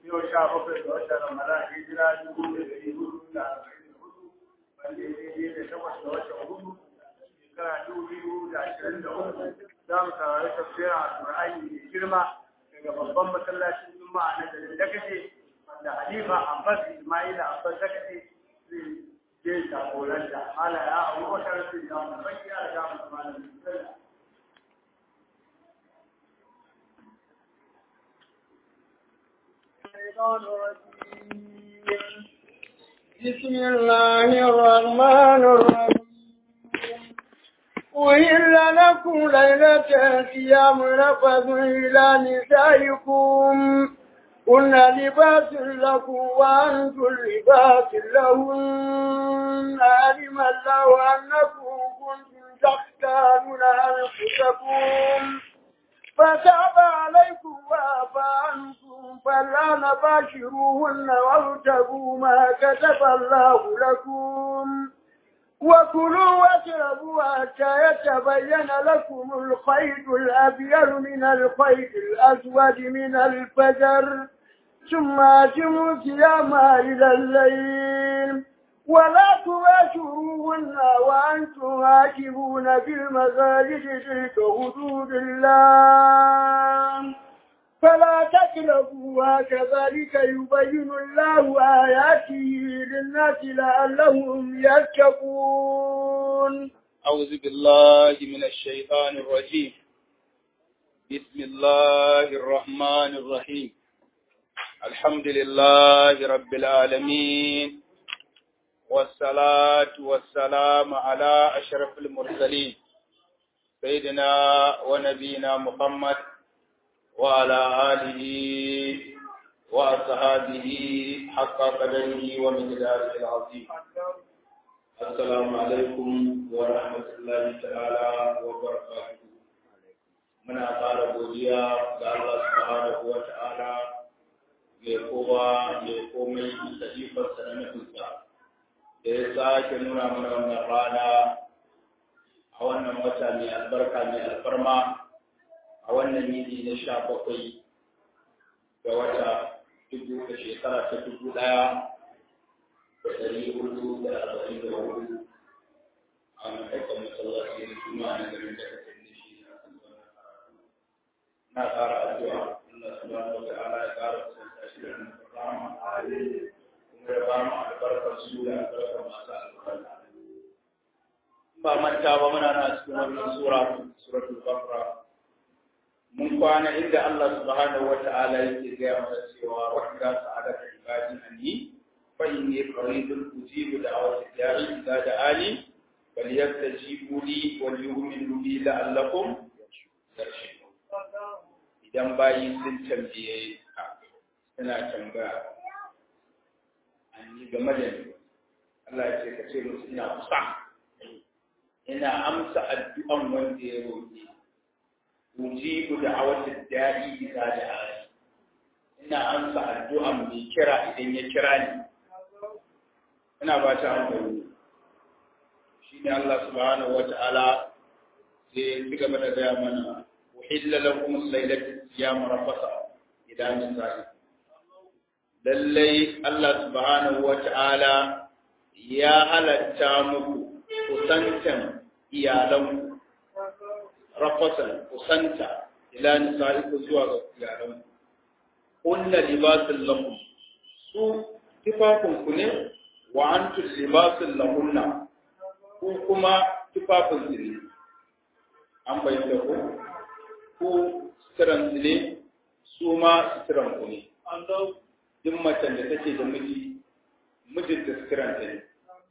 yau sha bakwai ga watan ramadan hijira dubu da ɗari hudu da arba'in da hudu wanda ya daidai da takwas ga watan hudu shekara dubu biyu da ashirin da uku za mu saurari tafsirin alƙur'ani mai girma daga babban masallacin juma'a na garin dakace wanda halifa abbas ismaila abbas dakace zai je jagoranta ala ya abubakar zai jamu baki ya jamu malam الشيطان الرجيم بسم الله الرحمن الرحيم أهل لكم ليلة الصيام رفض إلى نسائكم كن لباس لكم وأنتم لباس لهن علم الله أنكم كنتم تختارون أنفسكم فتاب عليكم وعفى عنكم فلا نباشروهن وابتغوا ما كتب الله لكم وكلوا واشربوا حتى يتبين لكم الخيط الأبيض من الخيط الأسود من الفجر ثم أتموا صيام إلى الليل ولا تباشروهن وأنتم عاكفون في المساجد تلك حدود الله فلا تقربوها كذلك يبين الله آياته للناس لعلهم يتقون أعوذ بالله من الشيطان الرجيم بسم الله الرحمن الرحيم الحمد لله رب العالمين والصلاة والسلام على أشرف المرسلين سيدنا ونبينا محمد وعلى آله وأصحابه حق قدره ومقداره العظيم السلام عليكم ورحمة الله تعالى وبركاته muna ƙara godiya ga Allah subhanahu wa ta'ala mai kowa mai komai da ifarsa na nufinsa da ya sake nuna mana wannan rana a wannan wata mai albarka mai alfarma a wannan yini na sha bakwai ga wata dubu da shekara ta dubu ɗaya da ɗari hudu da arba'in da hudu a maimakon masallaci da juma'a na garin da ka da shi na ƙara addu'a Allah subhanahu wa ta'ala ya ƙara kusanta shi da rahama kuma ya ba mu albarkar su da albarkar masu albarka ba manta ba muna na cikin wannan sura suratul baqara mun kwana inda Allah subhanahu wata'ala yake gaya mana cewa wa idza sa'adaka ibadi anni fa inni qaribun ujibu da'wati da'i idza da'ani falyastajibu li wal yu'minu bi la'allakum yarshudun idan bayi sun tambaye ka suna tambaya anni game da ni Allah ya ce ka ce musu ina kusa ina amsa addu'an wanda ya roƙe ujibu da'awati da'i idza da'ani ina amsa addu'an mai kira idan ya kira ni ina ba ta amfani shine Allah subhanahu wata'ala sai ya gaba da gaya mana uhilla lakum laylatu siyam rafasa idan nisa'i lallai Allah subhanahu wata'ala ya halatta muku kusantan iyalanku rafasan kusanta ila nisa'iku zuwa ga iyalanku kunna libasul lakum su tufafin ku ne wa antum libasul lahunna ku kuma tufafin su ne an bayyana ku ku suturan su ne su ma suturan ku ne duk macen da take da miji mijin da suturan ta ne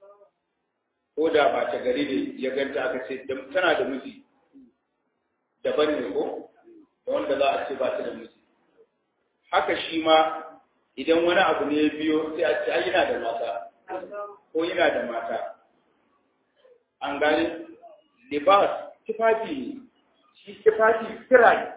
ko da ba ta gari ne ya ganta aka ce tana da miji daban ne ko da wanda za a ce ba ta da miji haka shi ma idan wani abu ne ya biyo sai a ce ai yana da mata ko yana da mata an gane libas tufafi ne shi tufafi kira ne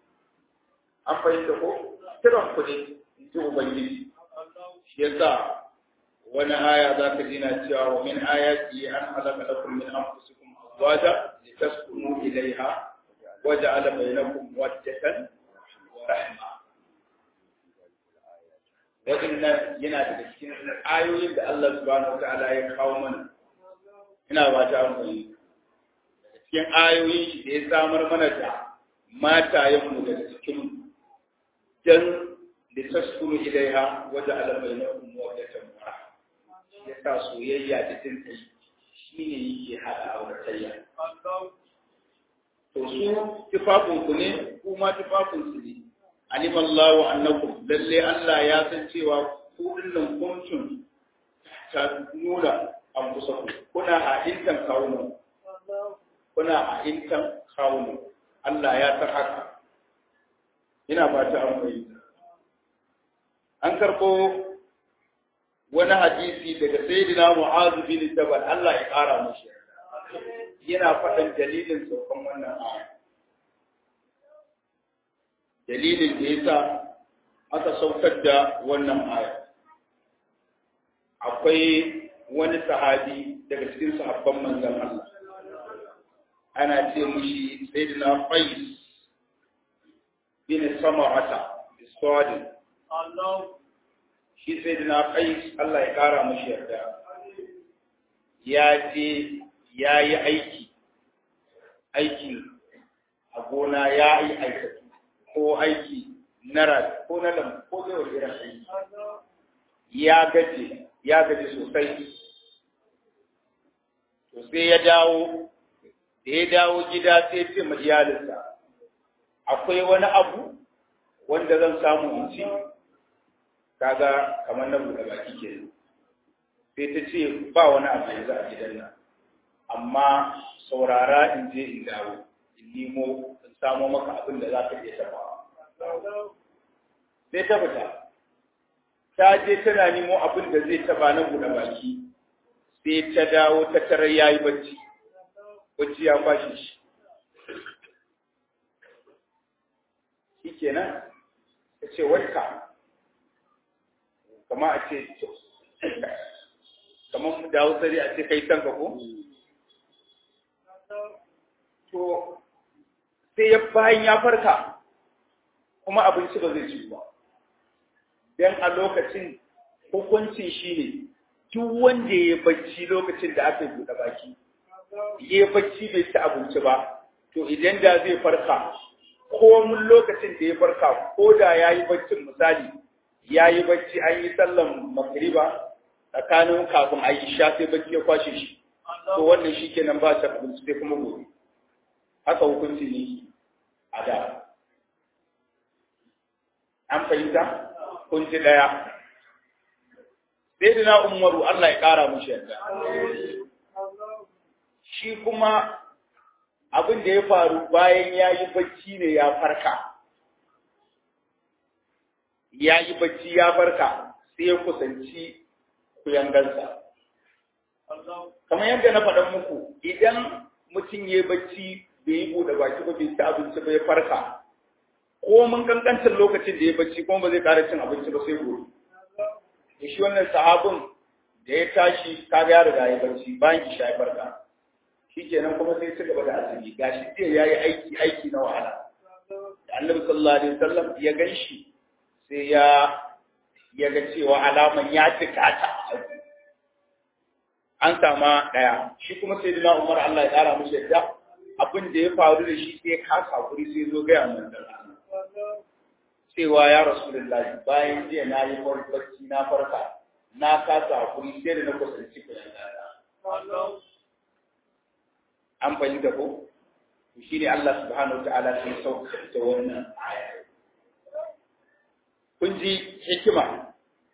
an fahimta ko kiran ku ne in ji ubangiji shi yasa wani aya za ka ji na cewa wa min ayati an halaka lakum min anfusikum azwaja litaskunu ilayha wa ja'ala bainakum mawaddatan wa rahma waɗannan yana daga cikin ayoyin da Allah subhanahu wataala ya kawo mana ina ba ta amfani daga cikin ayoyin shi da ya samar mana da matayenmu daga cikin dan da taskuru ilaiha wajen alamai na kuma wajen tambara ya sa soyayya da jin kai shi ne yake haɗa auratayya to su tufafinku ne kuma tufafinku ne alimallahu annakum lalle Allah ya san cewa ku dinnan kuntun ta nuna an kusa ku kuna a intan kawunan kuna a intan kawunan Allah ya san haka ina fata an fahimta an karɓo wani hadisi daga sayyidina Mu'az bin Jabal Allah ya ƙara mushi yana faɗan dalilin saukan wannan aya dalilin da yasa aka saukar da wannan aya akwai wani sahabi daga cikin sahabban manzon Allah ana ce mushi sayyidina Qais bin Samarata biswadin Allah shi sai da na kai Allah ya kara mashi yarda ya je ya yi aiki aiki a gona ya yi aikatu ko aiki na ras ko na lam ko zai wani irin aiki ya gaje ya gaje sosai to sai ya dawo da ya dawo gida sai ce ma iyalinsa akwai wani abu wanda zan samu in ci kaga kamar na buɗe baki ke sai ta ce ba wani abu yanzu a gidan nan amma saurara in je in dawo in nemo in samo maka abin da za ka iya tabawa sai ta fita ta je tana nemo abin da zai taba na buɗe baki sai ta dawo ta tarar yayi bacci bacci ya kwashe shi shikenan ta ce wanka kama a ce kamar da hausari a ce kai tanka ko? To, sai ya bayan ya farka kuma abinci ba zai ci ba. Don a lokacin hukuncin shi ne, duk wanda ya bacci lokacin da aka buɗe baki, ya bacci bai ci abinci ba, to idan da zai farka, ko mun lokacin da ya farka, ko da ya yi baccin misali, ya yi bacci an yi sallan magriba tsakanin kafin a yi sha sai bacci ya kwashe shi to wannan shi kenan ba ta abinci sai kuma gobe haka hukunci ne a da an fahimta kunci daya sai da na umaru Allah ya kara mushi yadda shi kuma abin da ya faru bayan ya yi bacci ne ya farka ya yi bacci ya farka sai ya kusanci kuyangansa. Kamar yadda na faɗan muku, idan mutum ya yi bacci bai yi buɗe baki ba bai ci abinci ba ya farka, ko mun kankancin lokacin da ya bacci kuma ba zai ƙara cin abinci ba sai gobe. Da shi wannan sahabin da ya tashi kaga ya riga ya bacci bayan isha ya farka. Shi kenan kuma sai ci gaba da azumi gashi jiya ya yi aiki aiki na wahala. Da Annabi sallallahu alaihi wasallam ya gan shi sai ya ya ga cewa alaman ya cika ta an sama ɗaya shi kuma sai dina umar Allah ya ƙara musu yadda abin da ya faru da shi sai ya kasa hakuri sai zo gaya mun da cewa ya rasulullahi bayan jiya na yi barci na farka na kasa hakuri sai da na kusanci ku an fahimta ko shi ne Allah subhanahu wa ta'ala sai sauka da wannan aya kun ji hikima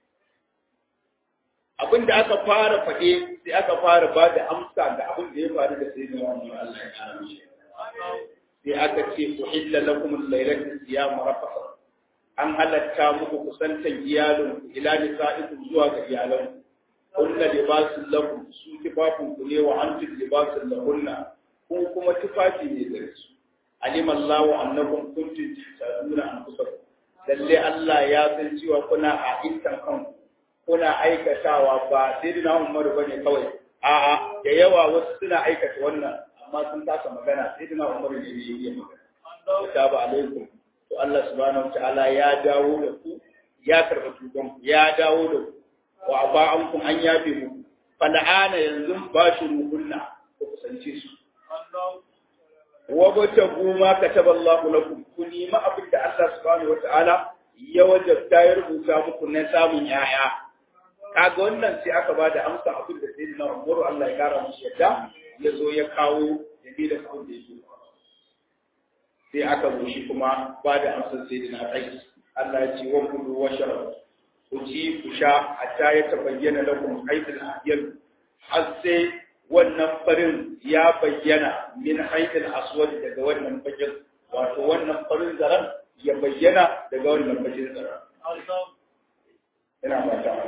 abin da aka fara faɗe sai aka fara ba da amsa ga abin da ya faru da sai da wani Allah ya kara mishi sai aka ce uhilla lakum al-laylatu siyam rafasa an halatta muku kusantan iyalin ila nisa'ikum zuwa ga iyalan kunna libasul lakum su tufafin ku ne wa antum libasul lahunna ko kuma tufafi ne gare su alima Allahu annakum kuntum tasaduna anfusakum lalle Allah ya san cewa kuna a intan kanku kuna aikatawa ba sai dina Umaru bane kawai a'a da yawa wasu suna aikata wannan amma sun kasa magana sai dina Umaru ne yayi magana Assalamu alaikum to Allah subhanahu wa ta'ala ya dawo da ku ya karɓa tuban ya dawo da ku wa ba an kun an yafe muku fal'ana yanzu ba shi ruhunna ku kusance su wa bata goma kataba Allah lakum ku nemi abin da Allah subhanahu wataala ya wajabta ya rubuta muku na samun yaya kaga wannan sai aka ba da amsa abin da sayyidina Umar Allah ya kara mushi yadda ya zo ya kawo dalilin abin da yake sai aka zo shi kuma ba da amsar sayyidina Qais Allah ya ce wa kulu wa sharab ku ci ku sha hatta ya tabayyana lakum qaidul ahyal har sai wannan farin ya bayyana min haidil aswad daga wannan bakin wato wannan farin zaran ya bayyana daga wannan bakin zaran ina ba ta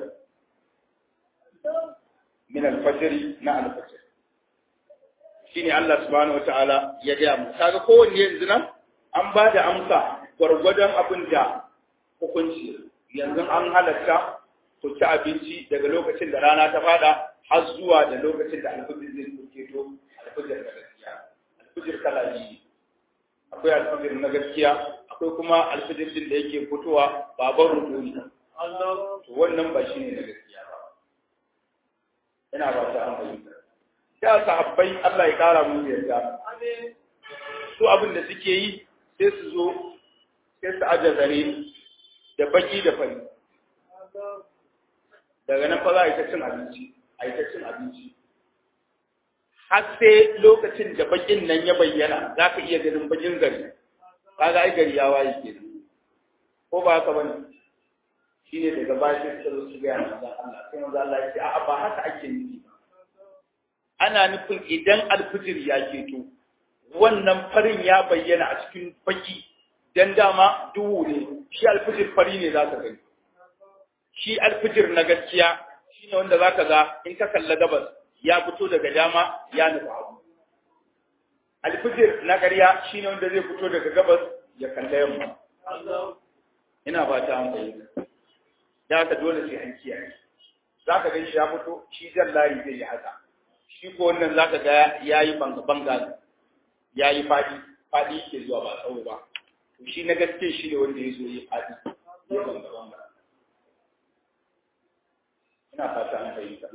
min al-fajr na al-fajr shine Allah subhanahu wataala ya ga mu kaga kowanne yanzu nan an ba da amsa gwargwadon abin da hukunci yanzu an halatta ku ci abinci daga lokacin da rana ta fada har zuwa da lokacin da alfijir zai kuke to alfijir na gaskiya alfijir kala biyu akwai alfijir na gaskiya akwai kuma alfijir din da yake fitowa baban ruduni to wannan ba shine na gaskiya ba ina ba ta an fahimta da sahabbai Allah ya kara mu yarda su abin da suke yi sai su zo sai su aje zare da baki da fari daga nan fa za a yi ta cin abinci a yi ta cin abinci har sai lokacin da bakin nan ya bayyana za ka iya ganin bakin gari kaga ai gari ya waye ke ko ba haka bane shi ne daga baya sai suka zo su gaya manzon Allah sai manzon Allah ya ce a'a ba haka ake nufi ba ana nufin idan alfijir ya keto wannan farin ya bayyana a cikin baki dan dama duhu ne shi alfijir fari ne za ka gani shi alfijir na gaskiya shi ne wanda za ka ga in ka kalla gabas ya fito daga dama ya nufa abu alfijir na ƙarya shi ne wanda zai fito daga gabas ya kalla yamma ina ba ta an bayyana da ka dole sai an kiyaye za ka gan shi ya fito shi jan layi zai yi haka shi ko wannan za ka ga ya yi banga ya yi faɗi faɗi ke zuwa ba tsawo ba to shi na gaske shi ne wanda ya zo ya faɗi ya banga banga ina fata an fahimta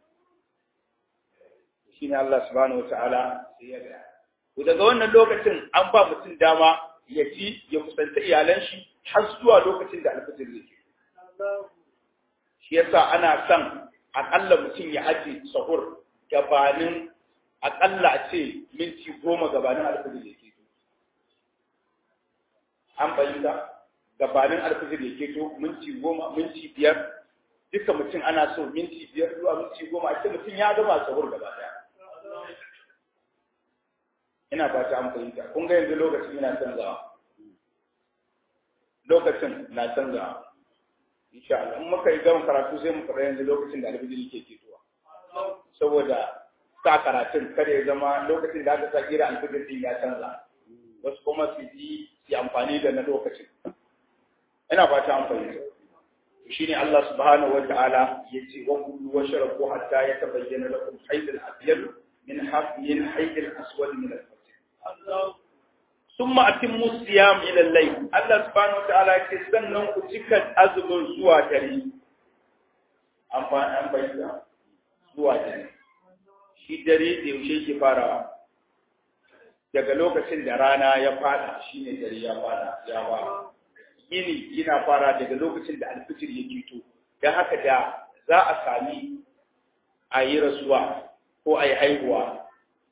shi ne Allah subhanahu wa ta'ala sai ya ga to daga wannan lokacin an ba mutum dama ya ci ya kusanta iyalan shi har zuwa lokacin da alfajir zai ke shi yasa ana son akalla mutum ya aje sahur gabanin akalla a ce minti goma gabanin alfajir ya keto an fahimta gabanin alfajir ya keto minti goma minti biyar duka mutum ana so minti biyar zuwa minti goma a ce mutum ya gama sahur gaba daya ina fata an fahimta kun ga yanzu lokacin yana canzawa lokacin na canzawa insha Allah in muka yi gama karatu sai mu fara yanzu lokacin da alfijiri ke ketowa saboda sa karatun kada ya zama lokacin da aka sa kira alfijir din ya canza wasu kuma su yi su amfani da na lokacin ina fata an fahimta shine Allah subhanahu wata'ala yace wa kullu washrabu hatta yatabayyana lakum hayd al-abyad min haf min hayd al-aswad min al-fajr summa atimmu siyam ila al-layl Allah subhanahu wata'ala yace sannan ku cika azumin zuwa dare amfani an bayyana zuwa dare shi dare da yaushe ke farawa daga lokacin da rana ya fada shine dare ya fada ya fara yini yana fara daga lokacin da alfijir ya fito don haka da za a sami a yi rasuwa ko a yi haihuwa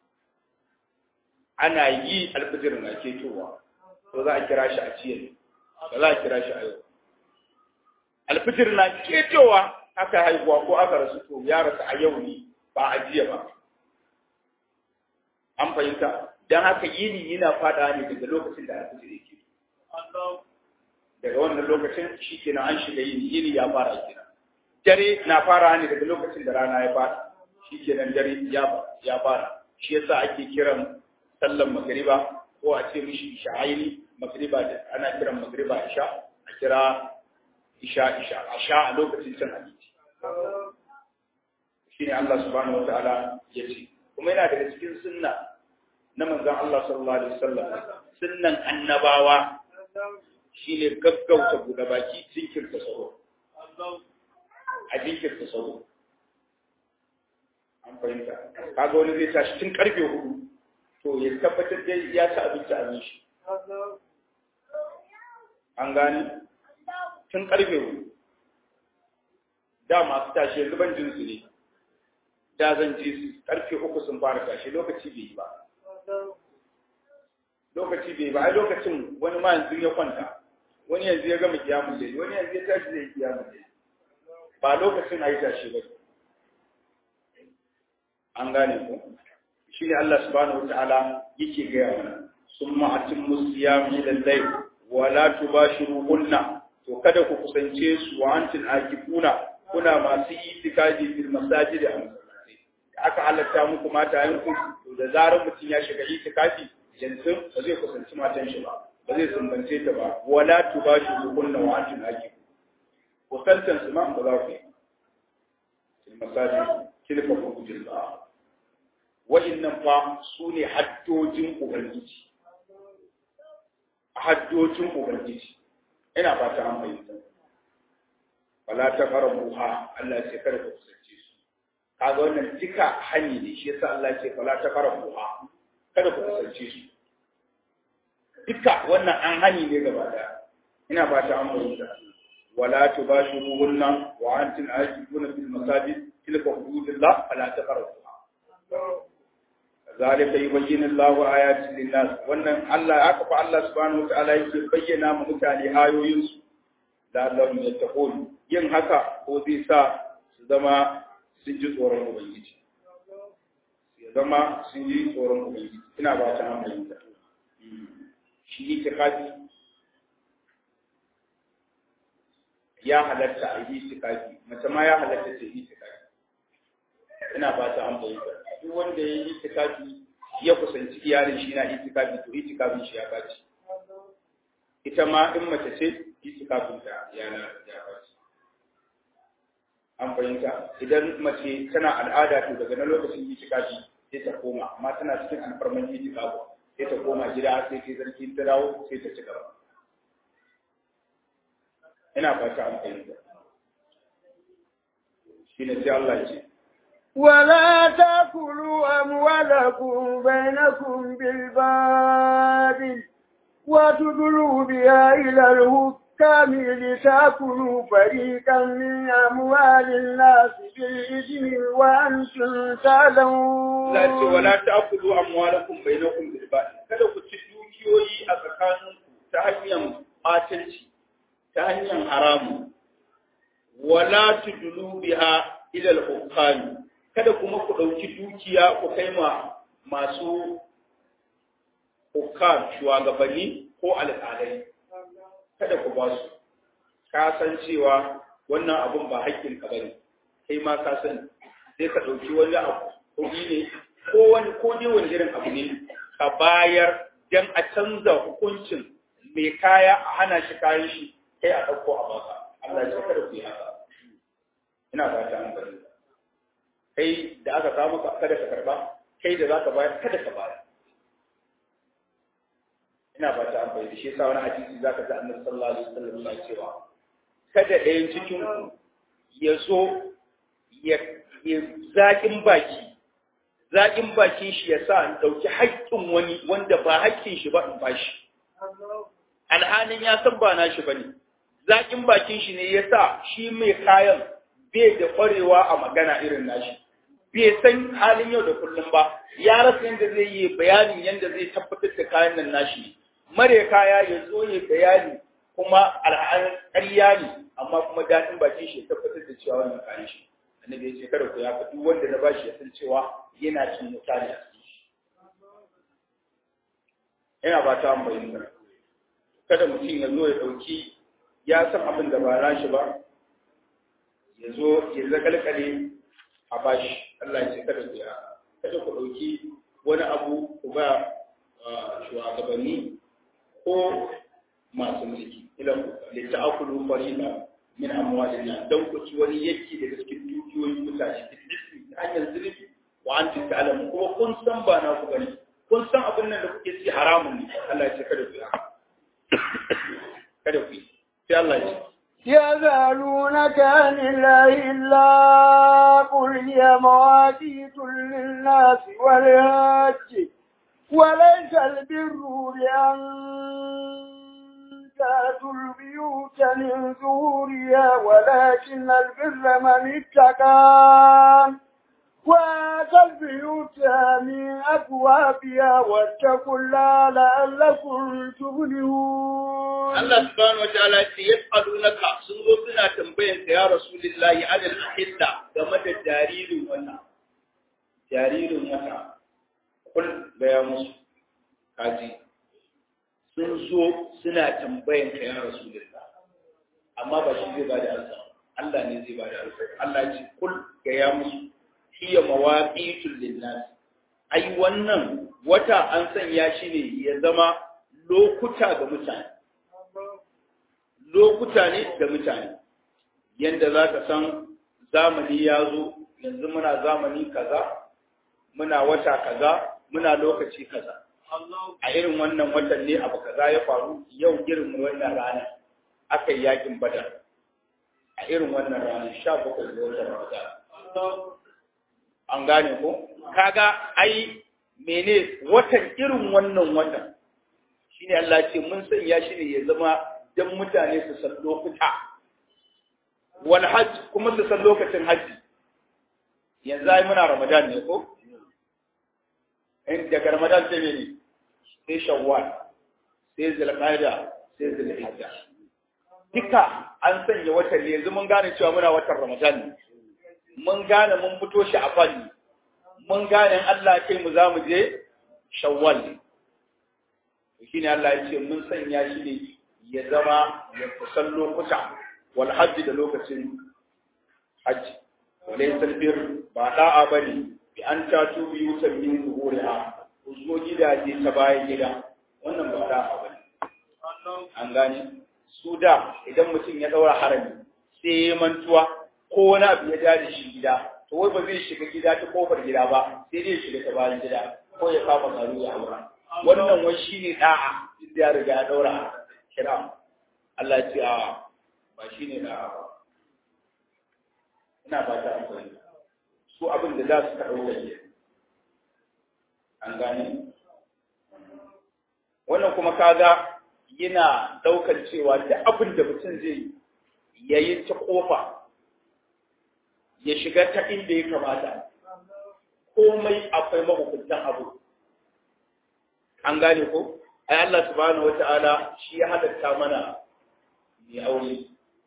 ana yi alfijir na ketowa to za a kira shi a ciyar ba za a kira shi a yau alfijir na ketowa aka haihuwa ko aka rasu to ya rasu a yau ne ba a jiya ba an fahimta don haka yini yana fada ne daga lokacin da alfijir ya keto daga wannan lokacin shi kenan an shiga yini yini ya fara kenan dare na fara ne daga lokacin da rana ya fara shi kenan dare ya ya fara shi yasa ake kiran sallan magriba ko a ce mishi isha'aini magriba da ana kiran magriba isha a kira isha isha a sha a lokacin cin abinci shine Allah subhanahu wataala ya ce kuma yana daga cikin sunna na manzon Allah sallallahu alaihi wasallam sunnan annabawa shi ne gaggauta buɗe baki jinkirta fahimta kaga wani zai tashi tun karfe hudu to ya tabbatar da ya ci abinci a shi an gani tun karfe hudu da masu tashi yanzu ban jinsu ne da zan ji su karfe uku sun fara tashi lokaci bai yi ba lokaci bai ba ai lokacin wani ma yanzu ya kwanta wani yanzu ya gama kiyamun dai wani yanzu ya tashi zai kiyamun dai ba lokacin ayi tashi ba an gane ko shine Allah subhanahu wataala yake gaya mana summa atimmu siyam ila al-layl wa la tubashiruhunna to kada ku kusance su wa antin akifuna kuna masu itikafi fil masajid a masallaci aka halatta muku mata yanku to da zarar mutum ya shiga itikafi yanzu ba zai kusanci matan shi ba ba zai sumbance ta ba wala tubashiruhunna wa antin akifuna kusantan su ma ba za ku yi fil masajid kilfa ku jilba wa'innan fa su ne haddojin ubangiji haddojin ubangiji ina fata an fahimta wala ta fara buha Allah ce kada ku kusance su kaga wannan duka hani ne shi yasa Allah ce wala ta fara buha kada ku kusance su duka wannan an hani ne gaba da ina fata an fahimta wala tubashiruhunna wa antum aakifuna fil masajid tilka hududullah fala taqrabuha zalika yubayyinu Allahu ayatin linnas wannan Allah aka fa Allah subhanahu wataala yake bayyana mu mutane ayoyin su da Allah ya taqul yin haka ko zai sa su zama sun ji tsoron ubangiji ya zama sun ji tsoron ubangiji ina ba ta hankali shi itikafi ya halatta a yi itikafi mace ma ya halatta ta yi itikafi ina ba ta hankali duk wanda ya yi itikafi ya kusanci iyalin shi na itikafi to itikafin shi ya baci ita ma in mace ce itikafin ta ya ya baci an fahimta idan mace tana al'ada to daga na lokacin itikafi sai ta koma amma tana cikin alfarman itikafi sai ta koma gida sai ta zarki ta dawo sai ta ci gaba ina fata an fahimta shine sai Allah ya ce ولا تأكلوا أموالكم بينكم بالباطل وتدلوا بها إلى الحكام لتأكلوا فريقا من أموال الناس بالإثم وأنتم تعلمون لا ولا تأكلوا أموالكم بينكم بالباطل kada ku ci dukiyoyi a tsakaninku ta hanyar ɓatanci ta hanyar haramu wala tudulu biha ila al-hukami kada kuma ku ɗauki dukiya ku kai ma masu hukam shugabanni ko alƙalai kada ku ba su ka san cewa wannan abun ba haƙƙin ka bane kai ma ka san sai ka ɗauki wani abu kuɗi ne ko wani ko dai wani irin abu ne ka bayar dan a canza hukuncin mai kaya a hana shi kayan shi kai a ɗauko a baka Allah ya kada ku yi haka ina fata an bari kai da aka kawo maka kada ka karba kai da zaka bayar kada ka bayar ina ba ta amfani da shi yasa wani hadisi zaka ta annabi sallallahu alaihi wasallam yana cewa kada ɗayan cikin ku ya zo ya zaƙin baki zaƙin bakin shi ya sa in ɗauki haƙƙin wani wanda ba haƙƙin shi ba in bashi alhalin ya san ba nashi bane zaƙin bakin shi ne ya sa shi mai kayan bai da ƙwarewa a magana irin nashi bai san halin yau da kullum ba ya rasa yadda zai yi bayanin yadda zai tabbatar da kayan nan nashi mare kaya ya zo ya bayani kuma al'adun ƙarya ne amma kuma daɗin bakin shi ya tabbatar da cewa wannan kayan shi annabi ya ce kada ku ya faɗi wanda na bashi ya san cewa yana cin mutane a cikin shi yana ba ta bayyana kada mutum ya zo ya ɗauki ya san abin da ba nashi ba ya zo ya zakalkale a bashi Allah ya ce kada ku ya kada ku dauki wani abu ku ba shugabanni ko masu mulki ilan ku li ta'kulu farida min amwalin nas dan ku ci wani yake daga cikin dukiyoyin mutane ta hanyar zulmi wa antum ta'lamu kuma kun san ba na ku bane kun san abin nan da kuke ci haramun ne Allah ya ce kada ku ya kada ku sai Allah ya ce يسألونك عن الله إلا قل هي مواقيت للناس والحج وليس البر بأن تأتوا البيوت من ظهورها ولكن البر من اتقى وآتى البيوت من أبوابها واتقوا الله لعلكم تفلحون Allah subhanahu wataala ce yas'alunaka sun zo suna tambayan ka ya Rasulullahi anil ahilla game da jaririn wata jaririn wata kul gaya musu kaji sun zo suna tambayan ka ya Rasulullah amma ba shi zai bada alsa Allah ne zai bada alsa Allah ya ce kul gaya musu hiya mawaqitul linnas ai wannan wata an sanya shi ne ya zama lokuta ga mutane lokuta ne da mutane yanda za ka san zamani ya zo yanzu muna zamani kaza muna wata kaza muna lokaci kaza a irin wannan watan ne abu kaza ya faru yau irin wannan rana aka yi yakin badar a irin wannan rana sha bakwai da watan ramadan an gane ko kaga ai mene watan irin wannan watan shine Allah ce mun sanya shi ne ya zama dan mutane su san lokuta wal hajj kuma su san lokacin haji yanzu ai muna ramadan ne ko in daga ramadan sai ne sai shawwal sai zulqa'da sai zulhijja duka an sanya watan ne yanzu mun gane cewa muna watan ramadan ne mun gane mun fito shi a fanni mun gane Allah kai mu za mu je shawwal ne shine Allah ya ce mun sanya shi ne ya zama ya kusan lokuta wal hajji da lokacin hajji walaysa albir ba da'a bane bi an tatu biyutan min zuhuriha ku zo gidaje ta bayan gida wannan ba da'a bane an gane su da idan mutum ya daura harami sai ya mantuwa ko wani abu ya da shi gida to wai ba zai shiga gida ta kofar gida ba sai dai shiga ta bayan gida ko ya kama garu ya aura wannan wai shine da'a inda ya riga ya daura kira Allah ce a ba shine da'a ba ina ba ta amfani su abin da za su ka dauka ne an gane wannan kuma kaga yana daukar cewa da abin da mutum zai yayi ta kofa ya shiga ta inda ya kamata komai akwai mahukuntan abu an gane ko ai Allah subhanahu wata'ala shi ya halatta mana mai aure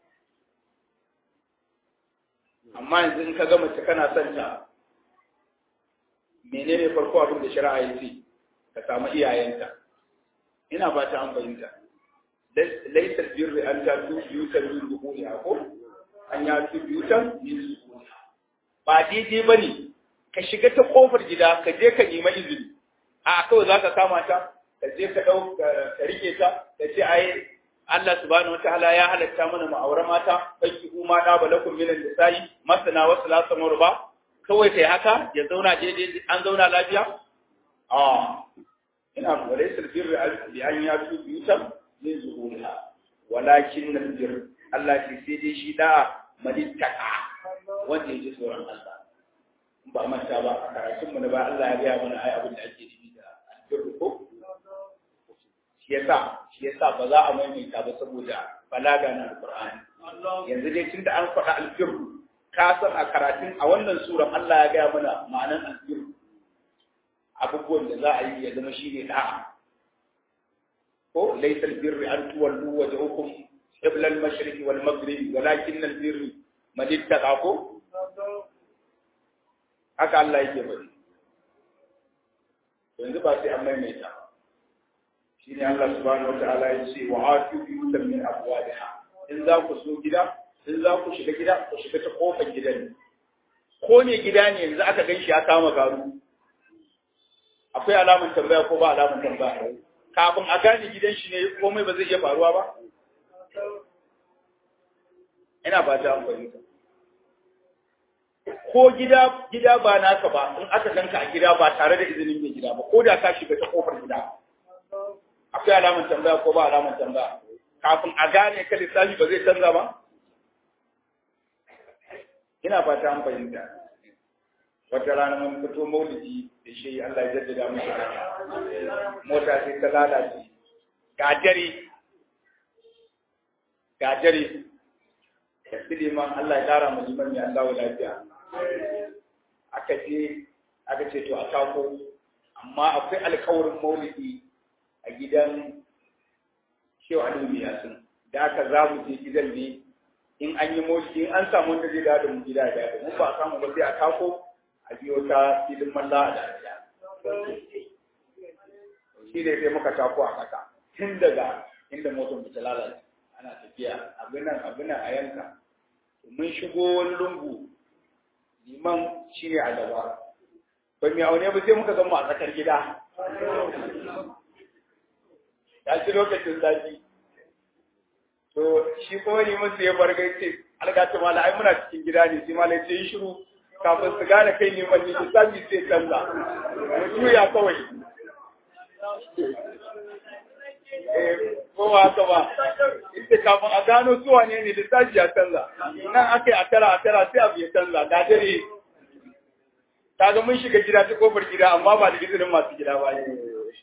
amma yanzu in ka ga mace kana son ta menene farko abin da shari'a ya ce ka samu iyayenta ina ba ta an fahimta laisa birri an ta tu biyutan min zuhuriha ko an ya tu biyutan min zuhuriha ba daidai bane ka shiga ta kofar gida ka je ka nemi izini a kawai zaka kama ta ka je ka dau ka rike ta ka ce ai Allah subhanahu wataala ya halatta mana mu aure mata baki kuma da balakum min al-nisa'i masana wa salasa marba kawai kai haka ya zauna daidai an zauna lafiya a ina walaysa birri bi an yatu biyutan min zuhuriha walakin al-birr Allah ke sai dai shi da malittaka wanda yake tsoron Allah ba manta ba karatun mu na ba Allah ya gaya mana ai abin da ake nufi da albirru ko shi yasa shi yasa ba za a maimaita ba saboda balaga na alqur'ani yanzu dai tunda an faɗa albirru ka san a karatun a wannan suran Allah ya gaya mana ma'anan albirru abubuwan da za a yi ya zama shi ne da'a ko laysa albirru an tuwallu wajhukum qibla al-mashriq wal maghrib walakin albirru man ittaqa ko haka Allah yake bari yanzu ba sai an maimaita shi ne Allah subhanahu wa ta'ala ya ce wa atu biyutan min abwadiha in za ku so gida in za ku shiga gida ku shiga ta kofar gidan ko ne gida ne yanzu aka gan shi ya kama garu akwai alamun tambaya ko ba alamun tambaya kafin a gane gidan shi ne komai ba zai iya faruwa ba ina ba ta amfani ko gida gida ba naka ba in aka ganka a gida ba tare da izinin mai gida ba ko da ka shiga ta kofar gida akwai alamun tambaya ko ba alamun tambaya kafin a gane ka lissafi ba zai canza ba ina fata an fahimta wata rana mun fito maulidi da shi Allah ya jaddada mu mota sai ta lalace gajare gajare da liman Allah ya kara mu liman ya Allah lafiya aka je aka ce to a tako amma akwai alkawarin maulidi a gidan shehu aliyu yasin da aka za mu je gidan ne in an yi maulidi in an samu wanda zai dawo da mu gida da mu ba a samu ba sai a tako a biyo ta filin malla a dariya shi ne sai muka tako a kasa tun daga inda motar mu ta lalace ana tafiya abin nan abin nan a yanka mun shigo wani lungu liman shi ne a gaba ba mai aune ba sai muka zama a tsakar gida ya ci lokacin zafi to shi kuma liman sai ya bar ce algata mala ai muna cikin gida ne sai mala ce yi shiru kafin su gane kai liman ne lissafi sai canza mu juya kawai ko ba haka ba ita kafin a gano su wane ne lissafi ya canza nan aka yi a tara a tara sai abu ya canza ga dare kaga mun shiga gida ta kofar gida amma ba da izinin masu gida ba ne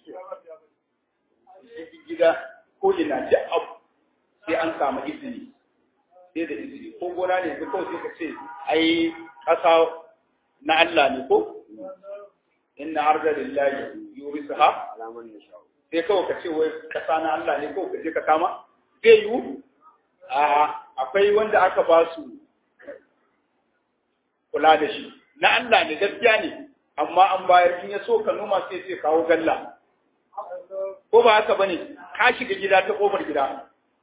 gida ko ina duk abu sai an samu izini sai da izini ko gona ne ko kawai sai ka ce ai kasa na Allah ne ko inna arda lillahi yurisaha sai kawai ka ce wai kasa na Allah ne kawai ka je ka kama zai yiwu a akwai wanda aka ba su kula da shi na Allah ne gaskiya ne amma an bayar in ya so ka noma sai sai kawo galla ko ba haka bane ka shiga gida ta kofar gida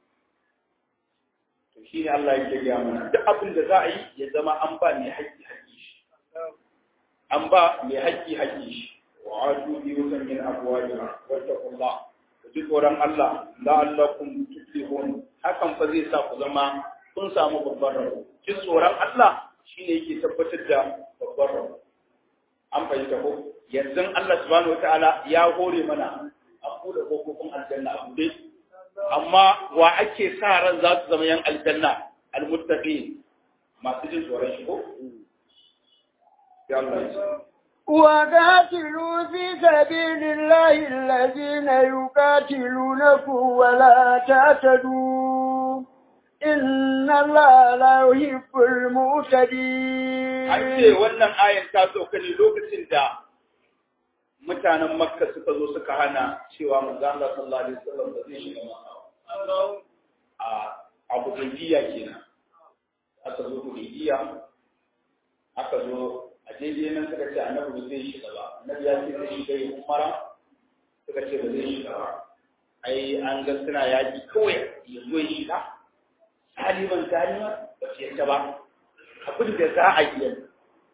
to shi ne Allah yake gaya mana duk abin da za a yi ya zama an ba mai haƙƙi haƙƙi shi an ba mai haƙƙi haƙƙi shi wa atu bi yusan min abwajiha wattaqullah ku ji tsoron Allah la'allakum tuflihun hakan fa zai sa ku zama kun samu babbar rabo ji tsoron Allah shine yake tabbatar da babbar rabo an fahimta ko yanzu Allah subhanahu wataala ya hore mana a buɗe kofofin aljanna a buɗe amma wa ake sa ran za su zama yan aljanna almuttaqin masu jin tsoron shi ko ya Allah ya وقاتلوا في سبيل الله الذين يقاتلونكم ولا تعتدوا إن الله لا يحب المعتدين an ce wannan ayan ta sauka ne lokacin da mutanen makka suka zo suka hana cewa manzo Allah sallallahu alaihi wasallam ba zai shiga makka a abu hudaybiya kenan aka zo hudaybiya aka zo a daidai nan suka ce annabi ba zai shiga ba annabi ya ce zai shiga yin umara suka ce ba zai shiga ba ai an ga suna yaki kawai ya zo ya shiga saliman saliman ba su yadda ba abin da za a yi yanzu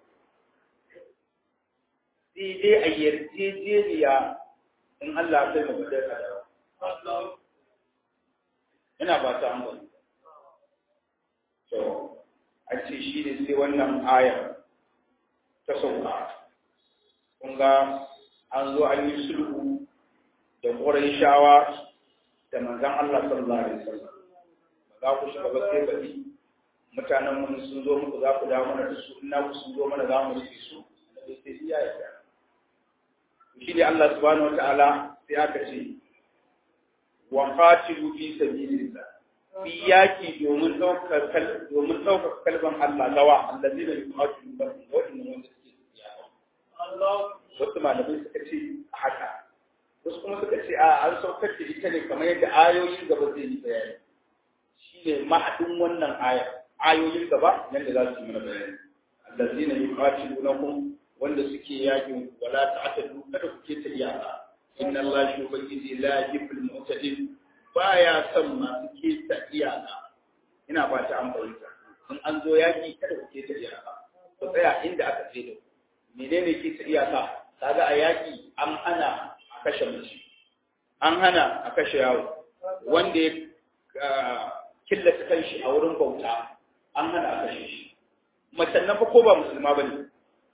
sai dai a yarjejeniya in Allah sai mu gudar da ina ba ta hankali to a ce shi ne sai wannan ayar ta sauka kun ga an zo an yi sulhu da ƙorai shawa da manzan Allah sallallahu alaihi wasallam ba za ku shiga ba sai bari mutanen mun sun zo muku za ku dawo mana da su ina ku sun zo mana za mu rike su da sai iya ya shi ne Allah subhanahu wataala sai aka ce wa qatilu fi sabilillah fi yaki domin ɗaukar domin ɗaukar kalban Allah gawa allazi da yuqatilu ba wannan wanda suke yawa wasu malamai suka ce haka wasu kuma suka ce a an saukar da ita ne kamar yadda ayoyin gaba zai yi bayani shi ne mahadin wannan aya ayoyin gaba yadda za su yi mana bayani allazi na yuqatilunakum wanda suke yakin wala ta'tadu kada ku ke ta iyaka inna allaha yubayyidu la yuhibbul mu'tadin baya son masu ke ta iyaka ina ba ta an fahimta in an zo yaki kada ku ke ta iyaka ku tsaya inda aka ce da menene ke ta iyaka kaga a yaki an hana a kashe mace an hana a kashe yawo wanda ya killace kanshi a wurin bauta an hana a kashe shi macen nan fa ko ba musulma bane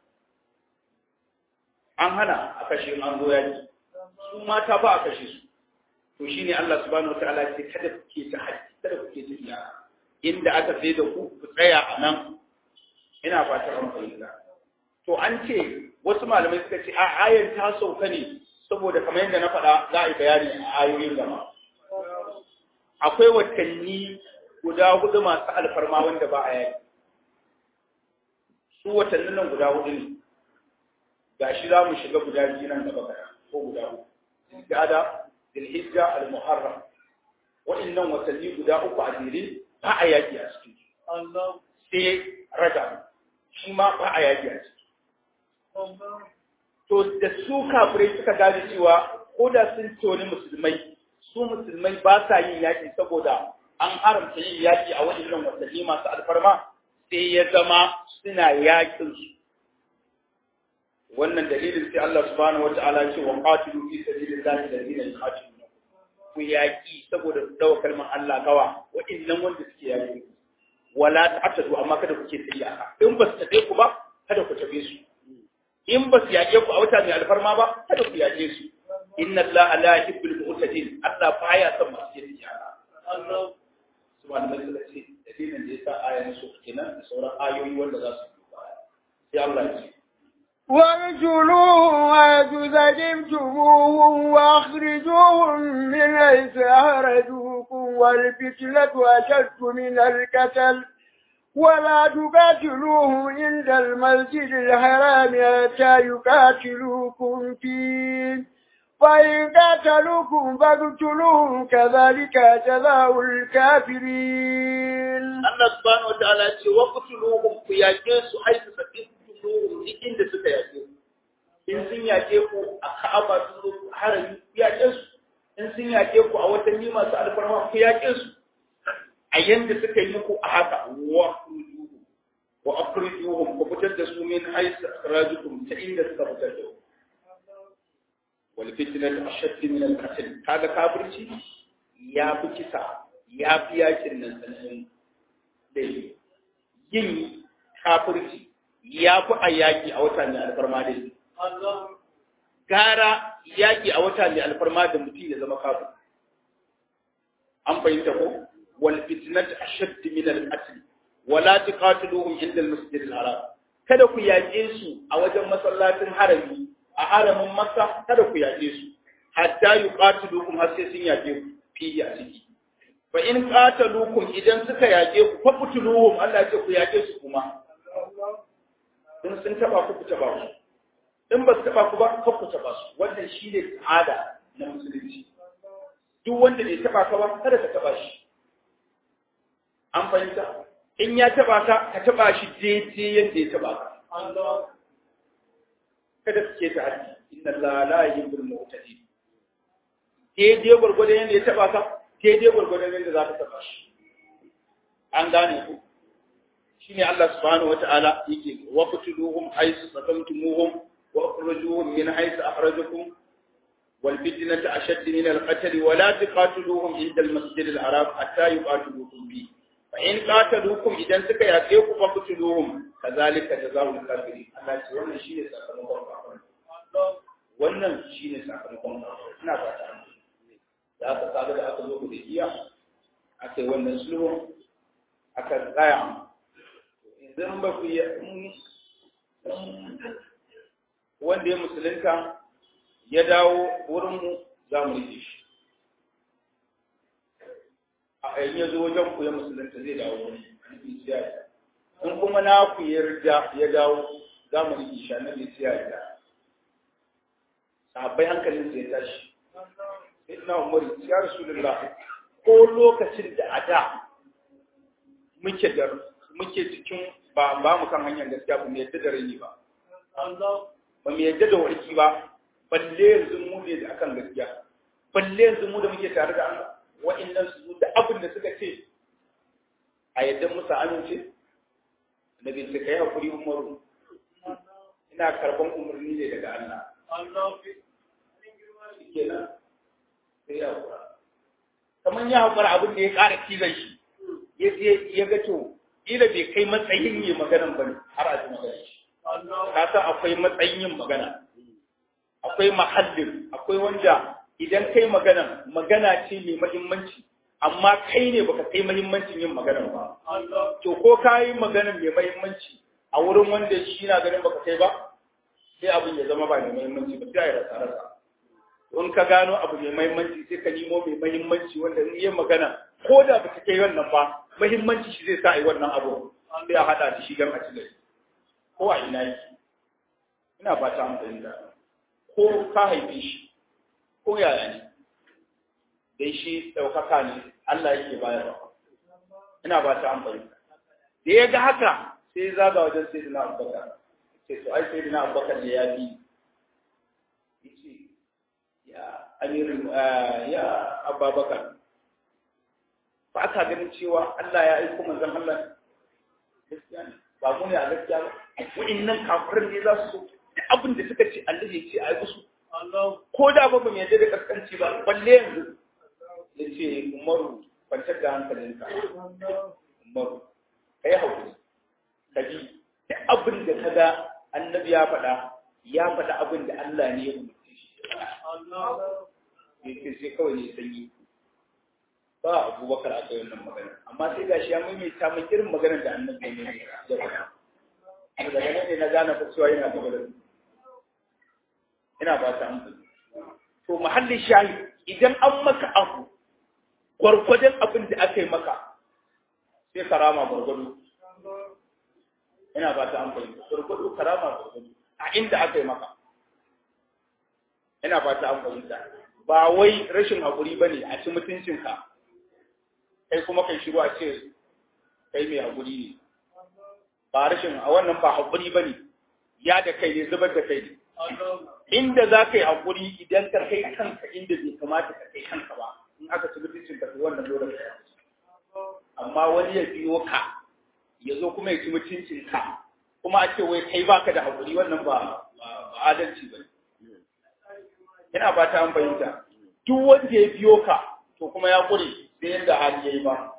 an hana a kashe an zo yaki su mata ba a kashe su to shine Allah subhanahu wataala ya ce kada ku ke ta haji kada ku ke ta iya inda aka sai da ku ku tsaya a nan ina fatan an fahimta to an ce wasu malamai suka ce a ayar ta sauka ne saboda kamar yadda na faɗa za a yi bayani a ayoyin gaba akwai watanni guda hudu masu alfarma wanda ba a yaki su watannin nan guda hudu ne ga shi za mu shiga guda biyu nan gaba kana ko guda uku zilgada zilhijja al-muharram waɗannan watanni guda uku a jere ba a yaki a cikin sai raja shi ma ba a yaki a ciki to da su kafirai suka gane cewa ko da sun toni musulmai su musulmai ba sa yin yaki saboda an haramta yin yaki a waɗannan watanni masu alfarma sai ya zama suna yakin su wannan dalilin sai Allah subhanahu wata'ala ce wa qatilu fi sabilillahi alladhina yuqatiluna ku yaki saboda dawo kalmar Allah gawa waɗannan wanda suke yaki wala ta'tadu amma kada ku ce iyaka in ba su tabe ku ba kada ku tabe su in ba su yaƙe ku a wata mai alfarma ba kada ku yaƙe su inna Allah la yuhibbul mu'tadin Allah baya son masu yin iyaka Allah subhanahu wa ta'ala ce dalilin da yasa ayan su kenan da sauran ayoyi wanda za su yi baya sai Allah ya ce وارجلوهم ويجوز جبتموهم واخرجوهم من حيث أخرجوكم والفتنة أشد من القتل ولا تقاتلوهم عند المسجد الحرام حتى يقاتلوكم فيه فإن قاتلوكم فاقتلوهم كذلك جزاء الكافرين الله سبحانه وتعالى وقتلوهم في يجيس حيث سكتموهم duk inda suka yaƙe in sun yaƙe ku a ka'aba sun zo harami ku yaƙe su in sun yaƙe ku a watanni masu alfarma ku yaƙe su a yanda suka yi muku a haka wa wa akhrijuhum ku fitar da su min haythu akhrajukum ta inda suka fitar da ku wal fitnatu ashadd min al qatl kaga kafirci ya fi kisa ya fi yakin nan sanin dai yin kafirci ya fi a yaƙi a wata mai alfarma da shi. Gara yaƙi a wata mai alfarma da mutum ya zama kafin. An fahimta ko? Wal fitnat ashadd min al qatl wala tuqatiluhum inda al masjid al haram. Kada ku yaƙe su a wajen masallacin harami a haramin Makka kada ku yaƙe su hatta yuqatilukum har sai sun yaƙe ku fi a ciki. Fa in qatalukum idan suka yaƙe ku fa qutuluhum Allah ya ce ku yaƙe su kuma. in sun taba ku ku taba su in ba su taba ku ba ku ku taba su wannan shine tsada na musulunci duk wanda bai taba ka ba kada ka taba shi an fahimta in ya taba ka ka taba shi daidai yadda ya taba ka kada su ke ta haddi inna Allah la yuhibbul mu'tadin daidai gwargwadon yadda ya taba ka daidai gwargwadon yadda za ka taba shi an gane ku shine Allah subhanahu wataala yake waqtuluhum haythu sakamtumuhum wa akhrijuhum min haythu akhrajakum wal fitnatu ashadd min al qatl wa la tuqatiluhum inda al masjid al haram hatta yuqatilukum bi fa in qataluukum idan suka yaƙe ku faqtuluhum kazalika jazaa'ul kafirin Allah ce wannan shine sakamakon kafirin wannan shine sakamakon kafirin ina fata da aka kaga da aka zo da iya aka yi wannan sulhu aka tsaya idan ba ku yi wanda ya musulunta ya dawo wurinmu za mu rike shi a yayin ya zo wajen ku ya musulunta zai dawo wurin annabi sai ya in kuma na ku yarda ya dawo za mu rike shi annabi sai ya yarda sahabbai hankalin sai ya tashi ina umar ya rasulullah ko lokacin da a da muke da muke cikin ba ba mu kan hanyar gaskiya ba mu yadda da rai ba ba mu yadda da warki ba balle yanzu mu ne da akan gaskiya balle yanzu mu da muke tare da Allah wa'annan su da abin da suka ce a yadda musa amince annabi sai kai hakuri umaru ina karban umarni ne daga Allah kenan sai ya hakura kamar ya hakura abin da ya ƙara kizan shi ya ga to ila bai kai matsayin yin maganan bane har a ji magana shi ka san akwai matsayin yin magana akwai mahallin akwai wanda idan kai magana magana ce mai muhimmanci amma kai ne baka kai muhimmancin yin magana ba to ko ka yi magana mai muhimmanci a wurin wanda shi na ganin baka kai ba sai abin ya zama ba mai muhimmanci ba sai ya rasa rasa in ka gano abu mai muhimmanci sai ka nemo mai muhimmanci wanda in yi magana ko da ba ta kai wannan ba muhimmanci shi zai sa a yi wannan abu sai a haɗa da shi don a ci gari ko a ina yake ina ba ta amfani da ko ka haife shi ko yaya ne dai shi ɗaukaka ne Allah yake bayarwa ina ba ta amfani da ya ga haka sai ya zaga wajen sai dina abubakar sai to ai sai dina abubakar ne ya bi yace ya amirin ya abubakar ba aka ganin cewa Allah ya aiko manzon Allah gaskiya ne ba mu ne a gaskiya ba wa'annan kafirin ne za su so abin da suka ce Allah ya ce a yi musu ko da ba mu yadda da kaskanci ba balle yanzu ya ce umaru kwantar da hankalinka umaru kai haƙuri ka ji duk abin da ka ga annabi ya faɗa ya faɗa abin da Allah ne ya umarce shi ya ce sai kawai ne sanyi ba abubakar a kai wannan magana amma sai gashi ya maimaita mai irin maganar da annabi ne ya faɗa daga nan ne na gane fa cewa yana gaba da ina ba ta amfani to mahallin shayi idan an maka abu gwargwadon abin da aka yi maka sai karama gwargwado ina ba ta amfani gwargwado karama gwargwado a inda aka yi maka ina ba ta amfani ba wai rashin haƙuri ba ne a ci mutuncinka kai kuma kai shiru a ce kai mai haƙuri ne ba rashin a wannan ba haƙuri ba ne ya da kai ne zubar da kai ne inda za ka yi haƙuri idan ka kai kanka inda bai kamata ka kai kanka ba in aka ci mutuncin ka to wannan dole ka amma wani ya biyo ka ya zo kuma ya ci mutuncin ka kuma a ce wai kai baka da haƙuri wannan ba ba adalci ba ina ba ta an fahimta duk wanda ya biyo ka to kuma ya ƙure sai yadda hali ya yi ba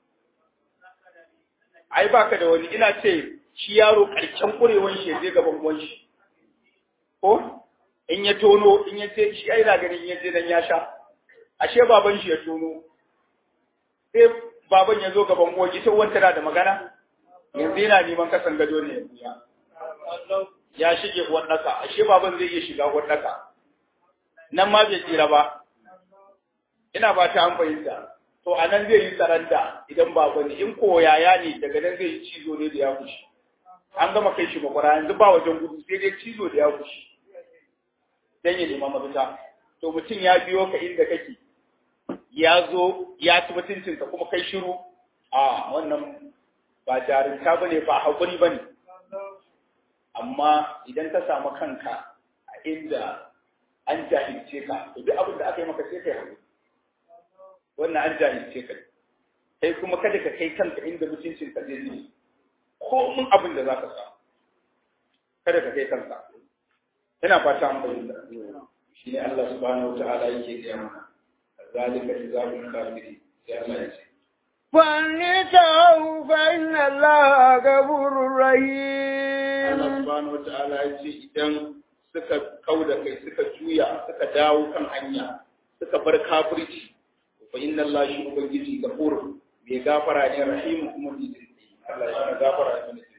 ai baka da wani ina ce shi yaro ƙarshen ƙurewan shi ya je gaban uwan shi ko in ya tono in ya ce shi ai na ganin ya je dan ya sha ashe baban shi ya tono sai baban ya zo gaban uwan ita uwan tana da magana yanzu yana neman kasan gado ne ya ya shige uwan daka ashe baban zai iya shiga uwan daka nan ma bai tsira ba ina ba ta an fahimta to a nan zai yi tsaranta idan baban ne in ko yaya ne daga nan zai yi cizo ne da ya kushi an gama kai shi makwara yanzu ba wajen gudu sai dai cizo da ya kushi dan ya nema mafita to mutum ya biyo ka inda kake ya zo ya ci mutuncinka kuma kai shiru a wannan ba jarinta ba ne ba haƙuri ba ne amma idan ka samu kanka a inda an jahilce ka to duk abin da aka yi maka sai kai haƙuri wannan an jahilce ka kai kuma kada ka kai kanka inda mutuncinka zai ne ko mun abin da za ka samu kada ka kai kanka ina fata an fahimta shi ne Allah subhanahu wa ta'ala yake gaya mana zalika jazabul kafiri sai Allah ya ce فانتهوا فإن الله غفور Allah رحيم subhanahu wa ta'ala ya ce idan suka kauda kai suka juya suka dawo kan hanya suka bar kafirci fa inna Allah shi ubangiji gafur mai gafara ne rahimu kuma mai jinsi Allah ya shi gafara ne mai jinsi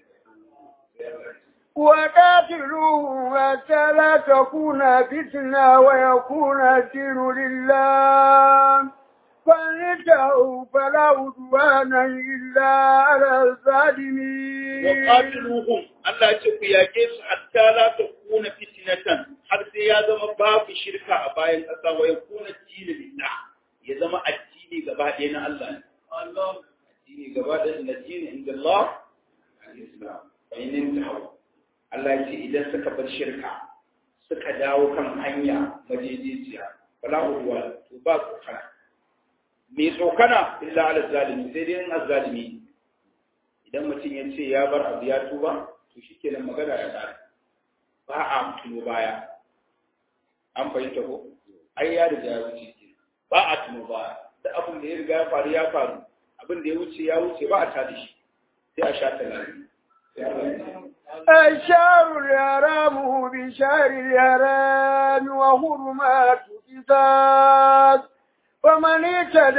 وقاتلوهم حتى لا تكون فتنة ويكون الدين لله فانتهوا فلا عدوان إلا على الظالمين وقاتلوهم Allah ya ce ku yake su hatta la takuna fitnatan har sai ya zama babu shirka a bayan ƙasa wa yakuna dini lillah ya zama addini gaba ɗaya na Allah ne addini gaba ɗaya na dini inda Allah al-Islam fa in intahu Allah ya ce idan suka bar shirka suka dawo kan hanya majejiya wala udwa to ba tsokana me tsokana illa ala zalimi sai dai in azzalimi idan mutum ya ce ya bar abu ya tuba to shikenan magana ya tsara ba a tuno baya an fahimta ko ai ya riga ya wuce ke ba a tuno baya da abin da ya riga ya faru ya faru abin da ya wuce ya wuce ba a tada shi sai a sha talari sai Allah ya ce الشهر الحرام بشهر الحرام وحرمات قصاص فمن اعتدى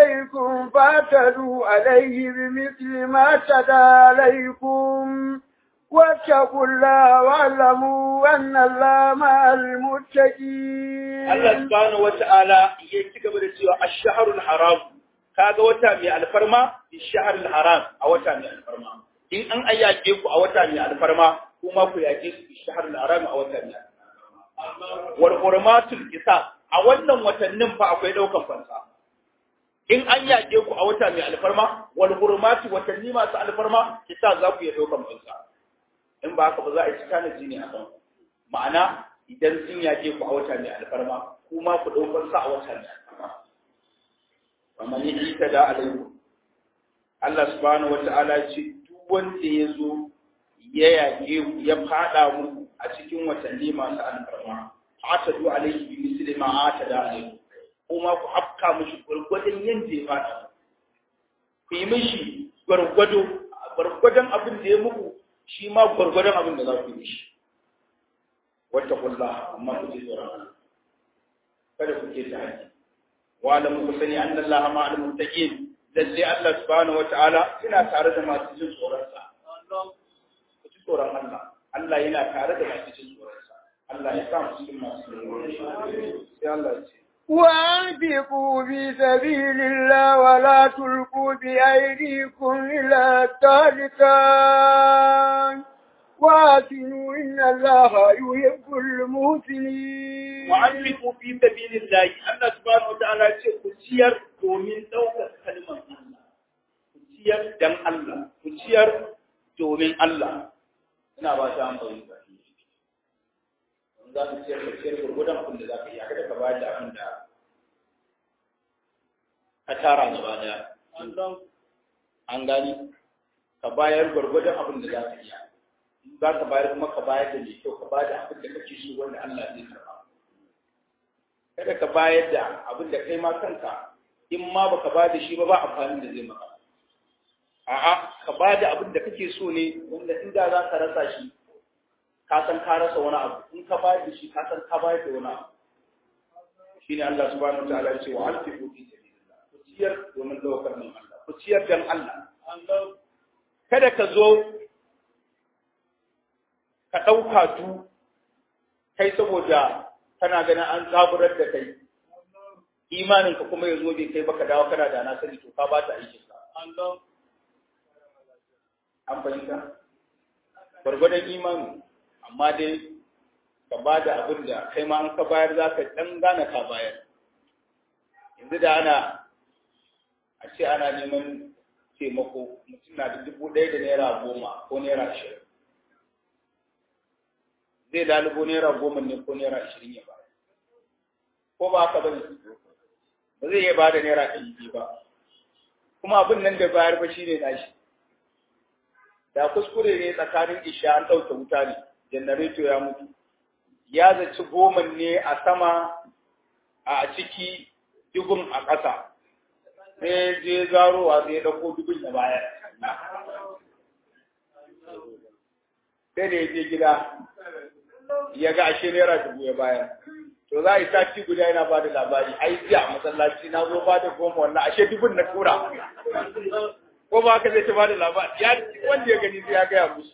عليكم فاعتدوا عليه بمثل ما اعتدى عليكم واتقوا الله واعلموا أن الله مع المتقين Allah subhanahu wata'ala ya ci gaba da cewa ash-shahrul haram kaga wata mai alfarma ash-shahrul haram a wata mai alfarma in an ayyake ku a wata mai alfarma kuma ku yake su ash-shahrul haram a wata mai alfarma wal hurmatul qisas a wannan watannin fa akwai daukan fansa in an yake ku a wata mai alfarma wal hurmatu watanni masu alfarma qisas za ku yi daukan fansa in ba haka ba za a yi tanaji ne a kan ma'ana idan sun yake ku a wata mai alfarma kuma ku ɗaukar sa a wata mai alfarma amma ni ita da alaiku Allah subhanahu wata'ala ce duk wanda ya zo ya yake ku ya fada muku a cikin watanni masu alfarma atadu alaihi bi misli ma atada alaihi kuma ku afka mishi gwargwadon yanda ya fada ku yi mishi gwargwado gwargwadon abin da ya muku shi ma gwargwadon abin da za ku yi mishi wata kulla amma ku ji tsoron Allah kada ku ke ta haji wa alam ku sani anna Allah ma al muttaqin lalle Allah subhanahu wataala yana tare da masu jin tsoron sa ku ji tsoron Allah Allah yana tare da masu jin tsoron sa Allah ya sa mu cikin masu jin tsoron sa sai Allah ya ce وأنفقوا في سبيل الله ولا تلقوا بأيديكم إلى التهلكة وآتنوا إن الله يحب المحسنين وأنفقوا في سبيل الله الله سبحانه وتعالى ce ku ciyar domin ɗaukar kalmar Allah ku ciyar dan Allah ku ciyar domin Allah ina ba ta amfani da shi za ka ciyar ka ciyar gurgudan abin da za ka yi kada ka bayar da abin da ka tara gaba daya an gani ka bayar gurgudan abin da za ka iya za ka bayar kuma ka bayar da mai kyau ka bayar da abin da kake so wanda Allah zai karba kada ka bayar da abin da kai ma kanka in ma baka bayar da shi ba ba amfani da zai maka a'a ka bayar da abin da kake so ne wanda in da za ka rasa shi ka san ka rasa wani abu in ka bayar da shi ka san ka bayar da wani abu shine Allah subhanahu wataala ya ce wa alfiqu fi sabilillah ku ciyar domin daukar nan Allah ku ciyar dan Allah kada ka zo ka ɗauka tu kai saboda kana ganin an zaburar da kai imaninka kuma ya zo bai kai baka dawo kana da na sani to ka ba ta aikin ka an fahimta gwargwadon imani amma dai ka ba da abin da kai ma an ka bayar za ka ɗan gane ka bayar yanzu da ana a ce ana neman taimako mutum na da dubu ɗaya da naira goma ko naira ashirin zai lalubo naira goma ne ko naira ashirin ya bayar ko ba haka ba ne ba zai iya bada naira ɗari biyu ba kuma abin nan da bayar ba shi ne nashi da kuskure ne tsakanin isha an ɗauke wuta ne janareto ya mutu ya zaci goma ne a sama a ciki dubun a ƙasa sai je zarowa sai ya ɗauko dubun ya bayar sai da ya je gida ya ga ashe naira dubu ya bayar to za a yi sati guda yana ba da labari ai jiya a masallaci na zo ba da goma wannan ashe dubun na tura ko ba haka zai ta ba da labari ya wanda ya gani sai ya gaya musu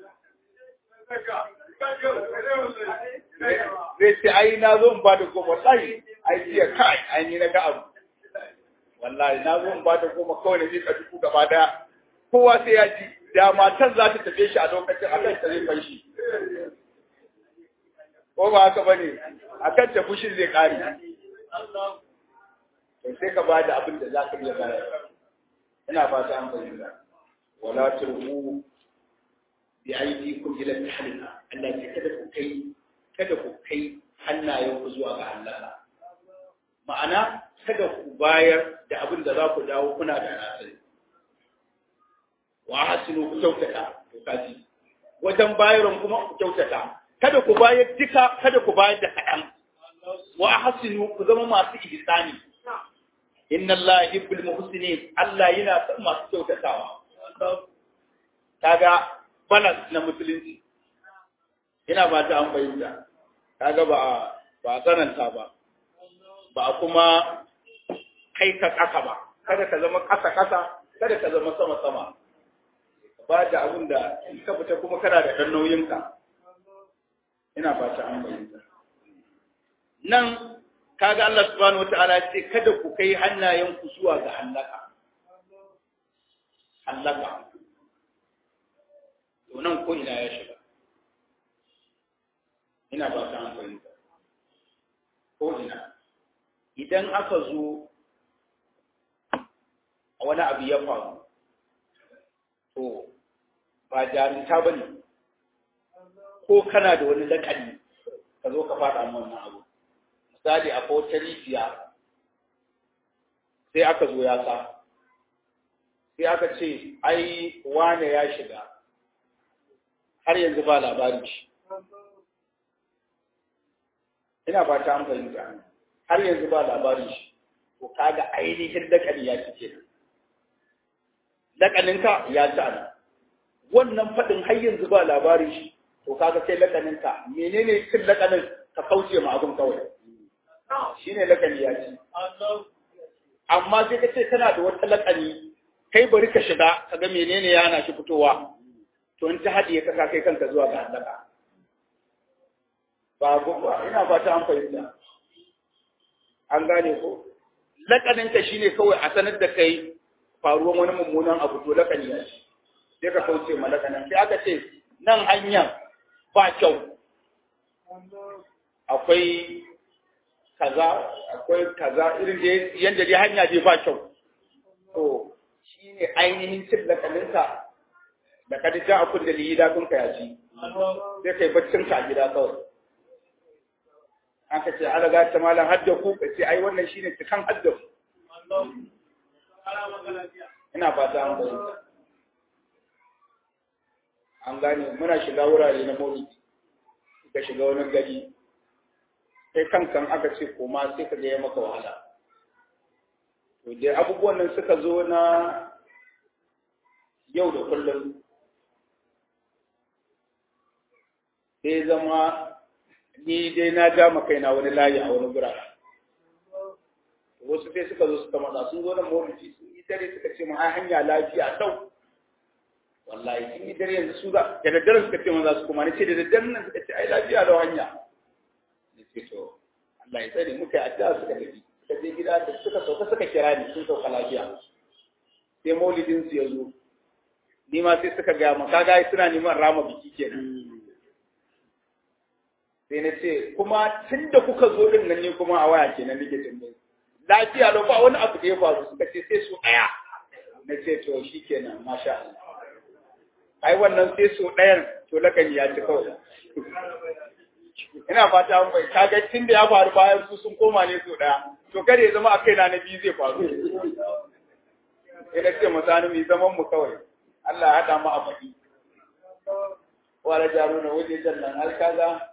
zai ce ai na zo in ba da goma wallahi ai jiya kai ai ni na ga abu wallahi na zo in ba da goma kawai na miƙa dubu gaba daya kowa sai ya ji da matan za ta tafe shi a lokacin akan ta zai fashi ko ba haka bane akan ta fushin zai kare to sai ka bada abin da za ka iya bayar ina fata an fahimta wala turbu bi aydikum ila tahlika Allah ya kada ku kai kada ku kai hannayen ku zuwa ga Allah ma'ana kada ku bayar da abin da za ku dawo kuna da nasiri wa hasinu ku kyautata to kaji wajen bayarwan kuma ku kyautata kada ku bayar duka kada ku bayar da kaɗan wa hasinu ku zama masu ihsani inna Allah yuhibbul muhsinin Allah yana son masu kyautatawa kaga balance na musulunci ina ba ta an bayyana kaga ba ba tsananta ba ba kuma kai ka kasa ba kada ka zama kasa kasa kada ka zama sama sama ba da abin da in ka fita kuma kana da ɗan nauyinka ina fata an bayyana nan kaga Allah subhanahu wataala ya ce kada ku kai hannayenku zuwa ga halaka halaka to nan ko ina ya shiga ina ba ta an fahimta ko ina idan aka zo a wani abu ya faru to ba jarinta ba ne ko kana da wani lakani ka zo ka faɗa wannan abu misali a wata rijiya sai aka zo ya sa sai aka ce ai wane ya shiga har yanzu ba labarin shi ina ba ta fahimta har yanzu ba labarin shi to kaga ainihin lakani ya ci kenan lakaninka ya ci ana wannan faɗin har yanzu ba labarin shi to kaga sai lakaninka menene cin lakanin ka kauce ma abin kawai shine lakani ya ci amma sai ka ce kana da wata lakani kai bari ka shiga ka ga menene ya hana shi fitowa to in ta haɗiye ka kai kanka zuwa ga halaka ba ba ina fata an fahimta an gane ko lakanin ka shine kawai a sanar da kai faruwan wani mummunan abu to lakani ya ce sai ka kauce ma lakanin sai aka ce nan hanyar ba kyau akwai kaza akwai kaza irin da yanda dai hanya dai ba kyau to shine ainihin cin lakaninka da ka ja a kun da liyi da kun ka yaci sai kai baccin ka a gida kawai aka ce ala ga ta malam hadda ku ka ce ai wannan shine cikan hadda ku ina fata an bayyana an gane muna shiga wurare na maulidi ka shiga wani gari sai kankan aka ce koma sai ka ga ya maka wahala to dai abubuwan nan suka zo na yau da kullum sai zama ni dai na ja kaina wani layi a wani gurare wasu sai suka zo suka matsa sun zo da mawuci sun yi dare suka ce ma hanya lafiya dau wallahi sun yi dare yanzu su za da daddare suka ce ma za su kuma ni ce da daddare nan suka ce ai lafiya da hanya ni ce to Allah ya tsare muka yi addu'a suka tafi suka je gida da suka sauka suka kira ni sun sauka lafiya sai maulidin su ya zo ni ma sai suka gaya ma kaga suna neman rama biki kenan sai na ce kuma tun da kuka zo din nan ne kuma a waya kenan nake tambaye lafiya lau ba wani abu da ya faru suka ce sai su ɗaya na ce to shi kenan masha Allah ai wannan sai su ɗayan to lakani ya ci kawai ina fata an bai kaga tun da ya faru bayan su sun koma ne su ɗaya to kada ya zama a kaina na biyu zai faru ina ce masani mai zaman mu kawai Allah ya haɗa mu a baki wala jaro na waje jannan har kaga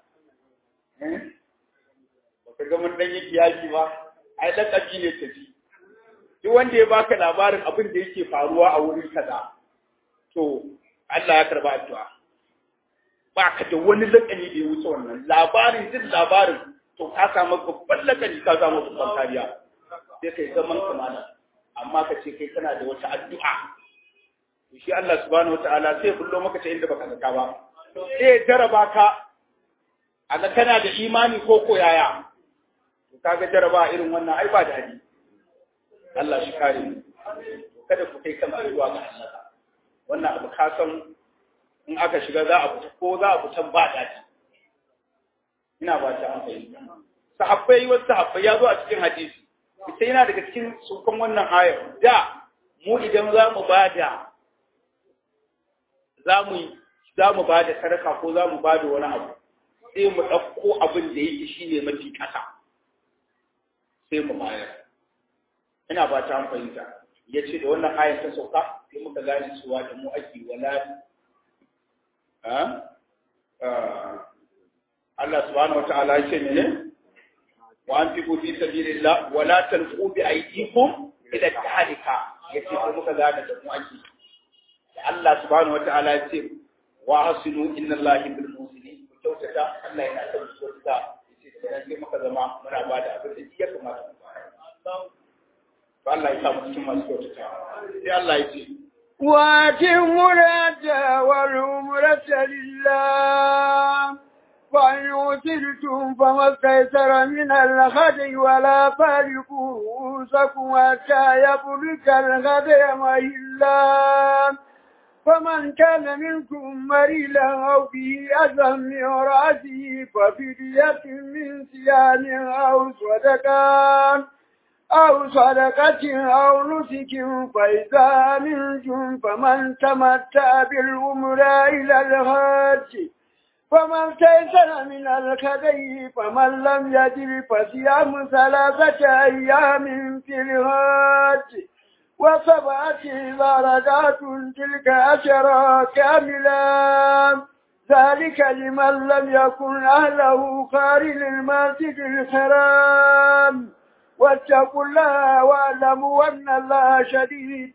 baka ga mun dan yi kiyaki ba ai lakabi ne tafi duk wanda ya baka labarin abin da yake faruwa a wurin kaza to Allah ya karba addu'a baka da wani lakani da ya wuce wannan labarin duk labarin to ka samu babban lakani ka samu babban kariya sai kai zaman kamala amma ka ce kai kana da wata addu'a shi Allah subhanahu wataala sai bullo maka ta inda baka zaka ba sai jaraba ka aga kana da imani ko ko yaya to kaga jaraba irin wannan ai ba da hadi Allah shi kare mu kada ku kai kan zuwa ga Allah wannan abu ka san in aka shiga za a fita ko za a fita ba daɗi ina ba ta an fahimta sahabbai wasu sahabbai ya zo a cikin hadisi ita yana daga cikin sukan wannan ayar da mu idan za mu bada za mu za mu bada sadaka ko za mu bada wani abu sai mu ɗauko abin da yake shi ne mafi ƙasa sai mu bayar ina ba ta fahimta ya ce da wannan ayar ta sauka sai muka gane cewa da mu ake wala Allah subhanahu wata'ala ya ce mene wa an fi fi sabilillah wa la tanqu bi aydikum ila tahlika ya ce ko muka gane da mu ake Allah subhanahu wata'ala ya ce wa hasinu inna Allahi bil muslimin kyautata Allah yana son su kyautata yace da nan muka zama muna ba da abin da ya kamata mu bayar to Allah ya sa mu cikin masu kyautata sai Allah ya ce وأتموا الحج العمرة لله فإن أوترتم فما استيسر من الهدي ولا فارقوا رؤوسكم حتى يبلغ الهدي مهلا فمن كان منكم مريلا أو به أذى من رأسه ففدية من صيام أو صدقة أو صدقة أو نسك فإذا منكم فمن تمتع بالأمر إلى الحج فمن استيسر من الكدي فمن لم يجد فصيام ثلاثة أيام في الحج وسبعة درجات تلك عشرة كاملة ذلك لمن لم يكن أهله خارج المسجد الحرام واتقوا الله واعلموا أن الله شديد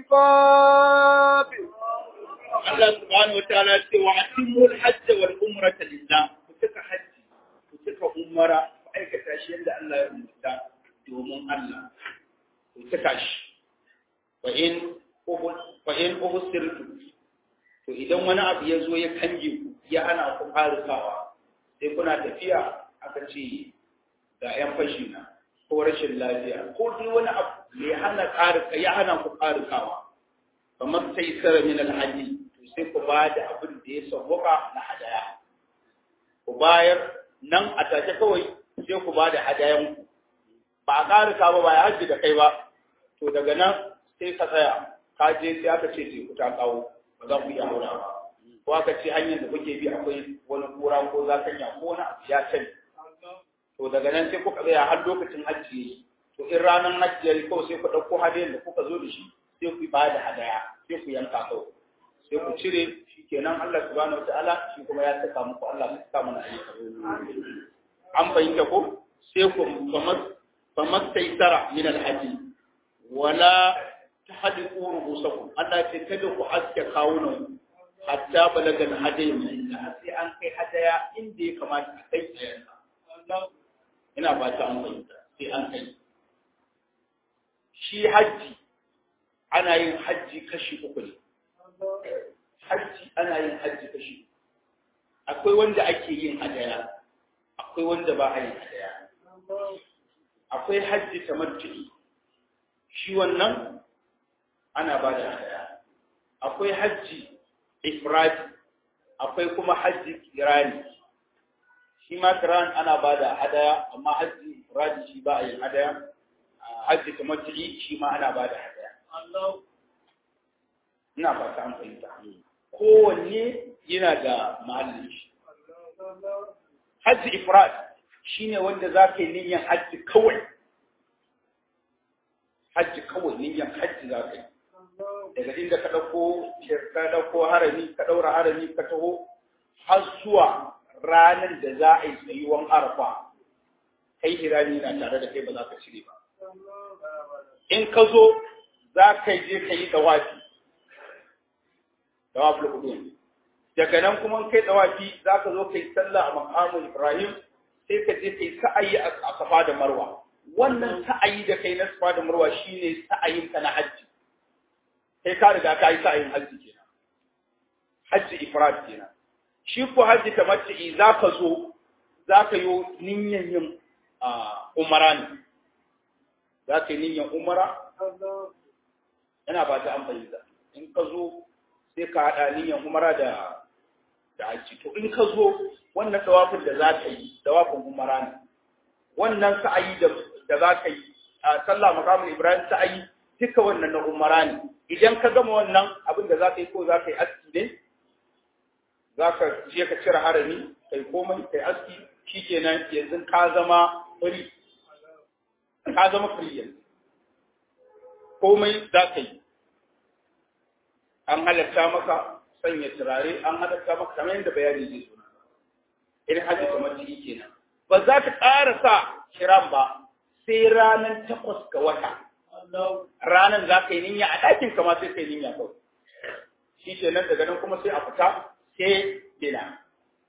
العقاب Allah subhanahu wataala ce wa atimul hajj wal umrata lillah ku cika hajji ku cika umara ku aikata shi yadda Allah ya rubuta domin Allah ku cika shi fa in fa in ubsirtu to idan wani abu ya zo ya kange ku ya hana ku farukawa sai kuna tafiya aka ce ga yan fashi na ko rashin lafiya ko dai wani abu ya hana ƙarika ya hana ku ƙarikawa kamar sai sara min alhaji sai ku ba da abin da ya sauwaka na hadaya ku bayar nan a take kawai sai ku ba da hadayan ku ba a ƙarika ba ba ya hajji da kai ba to daga nan sai ka tsaya ka je sai aka ce teku ta kawo ba za ku iya haura ba ko aka ce hanyar da kuke bi akwai wani kura ko zakanya ko wani abu ya sani to daga nan sai kuka tsaya har lokacin hajji yayi to in ranar hajji yayi kawai sai ku ɗauko hadayan da kuka zo da shi sai ku ba da hadaya sai ku yanka kawai sai ku cire shi kenan Allah subhanahu wataala shi kuma ya saka muku Allah ya saka mana ayyuka an fahimta ko sai ku famar taisara min alhaji wala tahdiqu rubusakum Allah ce kada ku aske kawunan hatta balagal hadayi min sai an kai hadaya inda ya kamata a kai ina ba ta an fahimta sai an kai shi hajji ana yin hajji kashi uku ne hajji ana yin hajji kashi akwai wanda ake yin hadaya akwai wanda ba a yin hadaya akwai hajji tamattu'i shi wannan ana ba da hadaya akwai hajji ifradi akwai kuma hajji kirani shi ma kiran ana ba da hadaya amma hajji ifradi shi ba a yin hadaya hajji tamattu'i shi ma ana ba da hadaya ina fata an fahimta kowanne yana da mahallin shi hajji ifrad shine wanda za ka yi niyyar hajji kawai hajji kawai niyyar hajji za ka yi daga inda ka ɗauko ka ɗauko harami ka ɗaura harami ka taho har zuwa ranar da za a yi tsayuwan arfa kai hirani na tare da kai ba za ka cire ba in ka zo za ka je ka yi dawafi dawaful qudum daga nan kuma kai dawafi za ka zo kai sallah a maqamul ibrahim sai ka je kai sa'ayi a safa da marwa wannan sa'ayi da kai na safa da marwa shine sa'ayin ka na hajji kai ka riga ka yi sa'ayin hajji kenan hajji ifrad kenan shi ko hajji tamattu'i za ka zo za ka yi niyyar yin umara ne za ka yi niyyar umara yana ba ta an fahimta in ka zo sai ka haɗa niyyar umara da da haji to in ka zo wannan tawafin da za ka yi tawafin umara ne wannan sa'ayi da da za ka yi a sallah maqamul ibrahim sa'ayi duka wannan na umara ne idan ka gama wannan abin da za ka yi ko za ka yi aski ne za ka je ka cire harami kai komai kai aski shikenan yanzu ka zama free ka zama free yanzu komai za ka yi an halatta maka sanya turare an halatta maka kamar yadda bayani zai suna irin hajji kamar ciki kenan ba za ka ƙara sa kiran ba sai ranar takwas ga wata ranar za ka yi niyya a ɗakin kama sai ka yi niyya kawai shi ke nan daga nan kuma sai a fita sai mina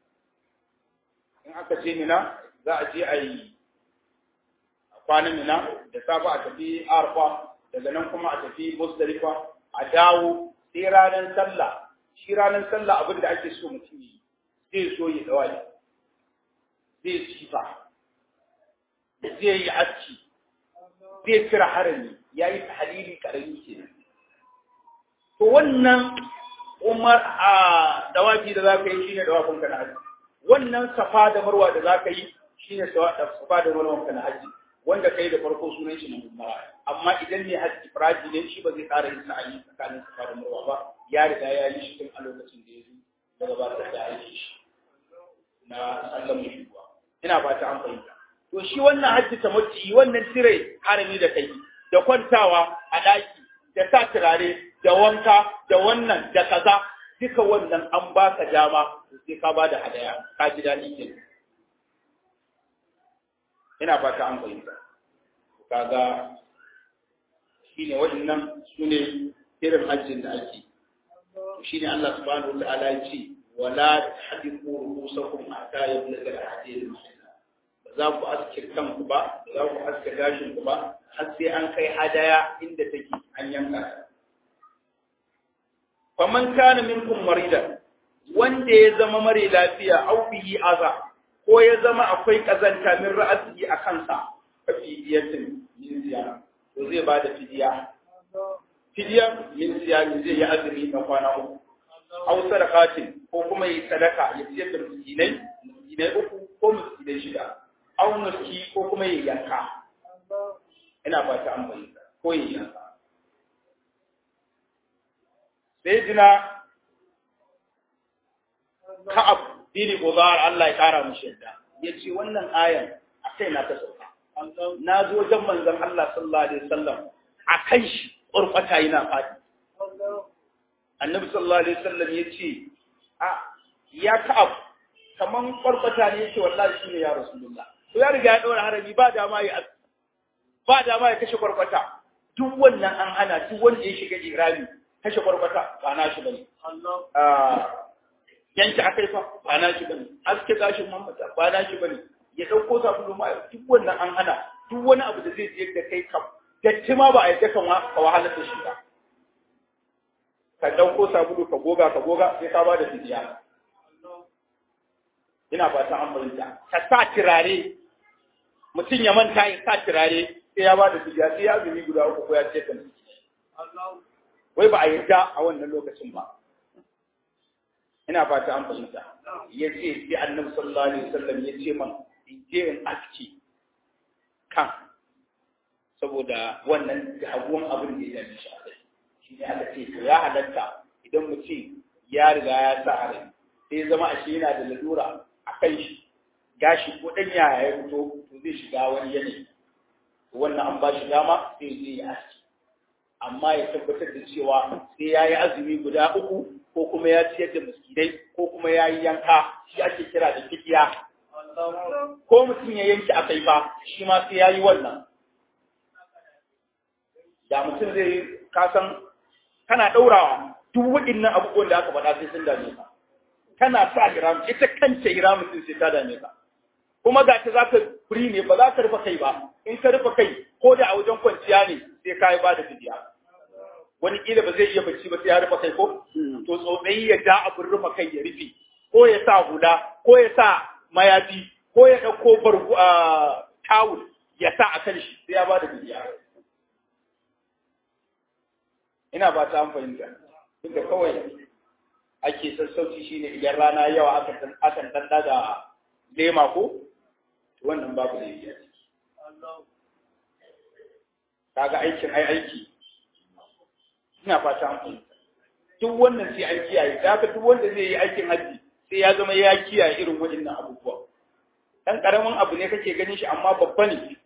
in aka ce mina za a je a yi kwanan mina da safa a tafi arfa daga nan kuma a tafi musdalifa a dawo sai ranar sallah shi ranar sallah abin da ake so mutum yi zai so ya dawa zai sifa zai yi aski zai cire harami ya yi tahalili karami ke to wannan umar a dawafi da za ka yi shine dawafin ka na haji wannan safa da marwa da za ka yi shine safa da marwa ka na haji wanda kai da farko sunan shi na umara amma idan ne haji firaji ne shi ba zai ƙara yin sa'ayi tsakanin safa da marwa ba ya riga ya yi shi tun a lokacin da ya zo daga ba ta da aiki shi na sallan mushuwa ina ba ta an fahimta to shi wannan hajji ta mutu wannan cire harami da kai da kwantawa a ɗaki da sa turare da wanka da wannan da kaza duka wannan an baka dama sai ka ba da hadaya ka ji daɗi ke ina fata an fahimta kaga shine waɗannan su ne irin hajjin da ake shine Allah subhanahu wa ta'ala ya ce wala tahdiqu ru'usakum hatta yablugha al-hadid ba za ku aske kanku ba ba za ku aske gashin ku ba har sai an kai hadaya inda take an yanka faman kana minkum marida wanda ya zama mare lafiya au bihi aza ko ya zama akwai kazanta min ra'asi a kansa fa fidiyatin min ziyara to zai ba da fidiya fidiya min ziyara zai yi azumi na kwana uku au sadaqatin ko kuma yi sadaka ya ciyar da miskinai miskinai uku ko miskinai shida au nuski ko kuma yi yanka ina ba ta amfani ko yi yanka sai jina ka'ab dini gozar Allah ya kara mu yadda ya ce wannan ayan a kai na ta sauka na zo wajen manzon Allah sallallahu alaihi wasallam a kan shi ƙurfata yana faɗi annabi sallallahu alaihi wasallam ya ce a ya ka'ab kaman ƙurfata ne yake wallahi shi ne ya rasulullah to ya riga ya ɗora harami ba dama ya ba dama ya kashe ƙurfata duk wannan an hana duk wanda ya shiga irami kashe ƙwarƙwata ba na shi bane. Yanki akai fa ba na shi bane. Aske gashin mamata ba na shi bane. Ya ɗauko sabulu ma duk wannan an hana duk wani abu da zai je da kai kam. Datti ma ba a yadda kan ka wahalar da shi ba. Ka ɗauko sabulu ka goga ka goga sai ka ba da fidiya. Ina ba ta an fahimta. Ka sa turare mutum ya manta ya sa turare sai ya ba da fidiya sai ya zumi guda uku ko ya ce kan wai ba a yarda a wannan lokacin ba ina fata an fahimta ya ce sai annabi sallallahu alaihi wasallam ya ce man in je in aski kan saboda wannan haguwan abin da ya dame shi a kai shi ne aka ce to ya halatta idan mutum ya riga ya sa a rai sai zama a shi yana da lalura a kan shi gashi ko dan yaya ya fito to zai shiga wani yanayi wannan an ba shi dama sai zai yi aski amma ya tabbatar da cewa sai ya yi azumi guda uku ko kuma ya ciyar da miskinai ko kuma ya yi yanka shi ake kira da fidiya ko mutum ya yanki a kai ba shi ma sai ya yi wannan da mutum zai yi kasan kana ɗaurawa duk waɗannan abubuwan da aka faɗa sai sun dame ka kana sa hiram ita kanta hiram mutum sai ta dame ka kuma ga ta za ka furi ne ba za ka rufe kai ba in ka rufe kai ko da a wajen kwanciya ne sai ka yi ba da fidiya wani kila ba zai iya bacci ba sai ya rufe kai ko to tsotsayi ya ja abin rufe kai ya rufe ko ya sa hula ko ya sa mayafi ko ya ɗauko bargu a tawul ya sa a kan shi sai ya ba da fidiya ina ba ta an fahimta inda kawai ake sassauci shine idan rana yawa akan dan da lema ko wannan babu da yi kaga aikin ai aiki ina fata an fahimta duk wannan sai an kiyaye da haka duk wanda zai yi aikin haji sai ya zama ya kiyaye irin waɗannan abubuwa dan karamin abu ne kake ganin shi amma babba ne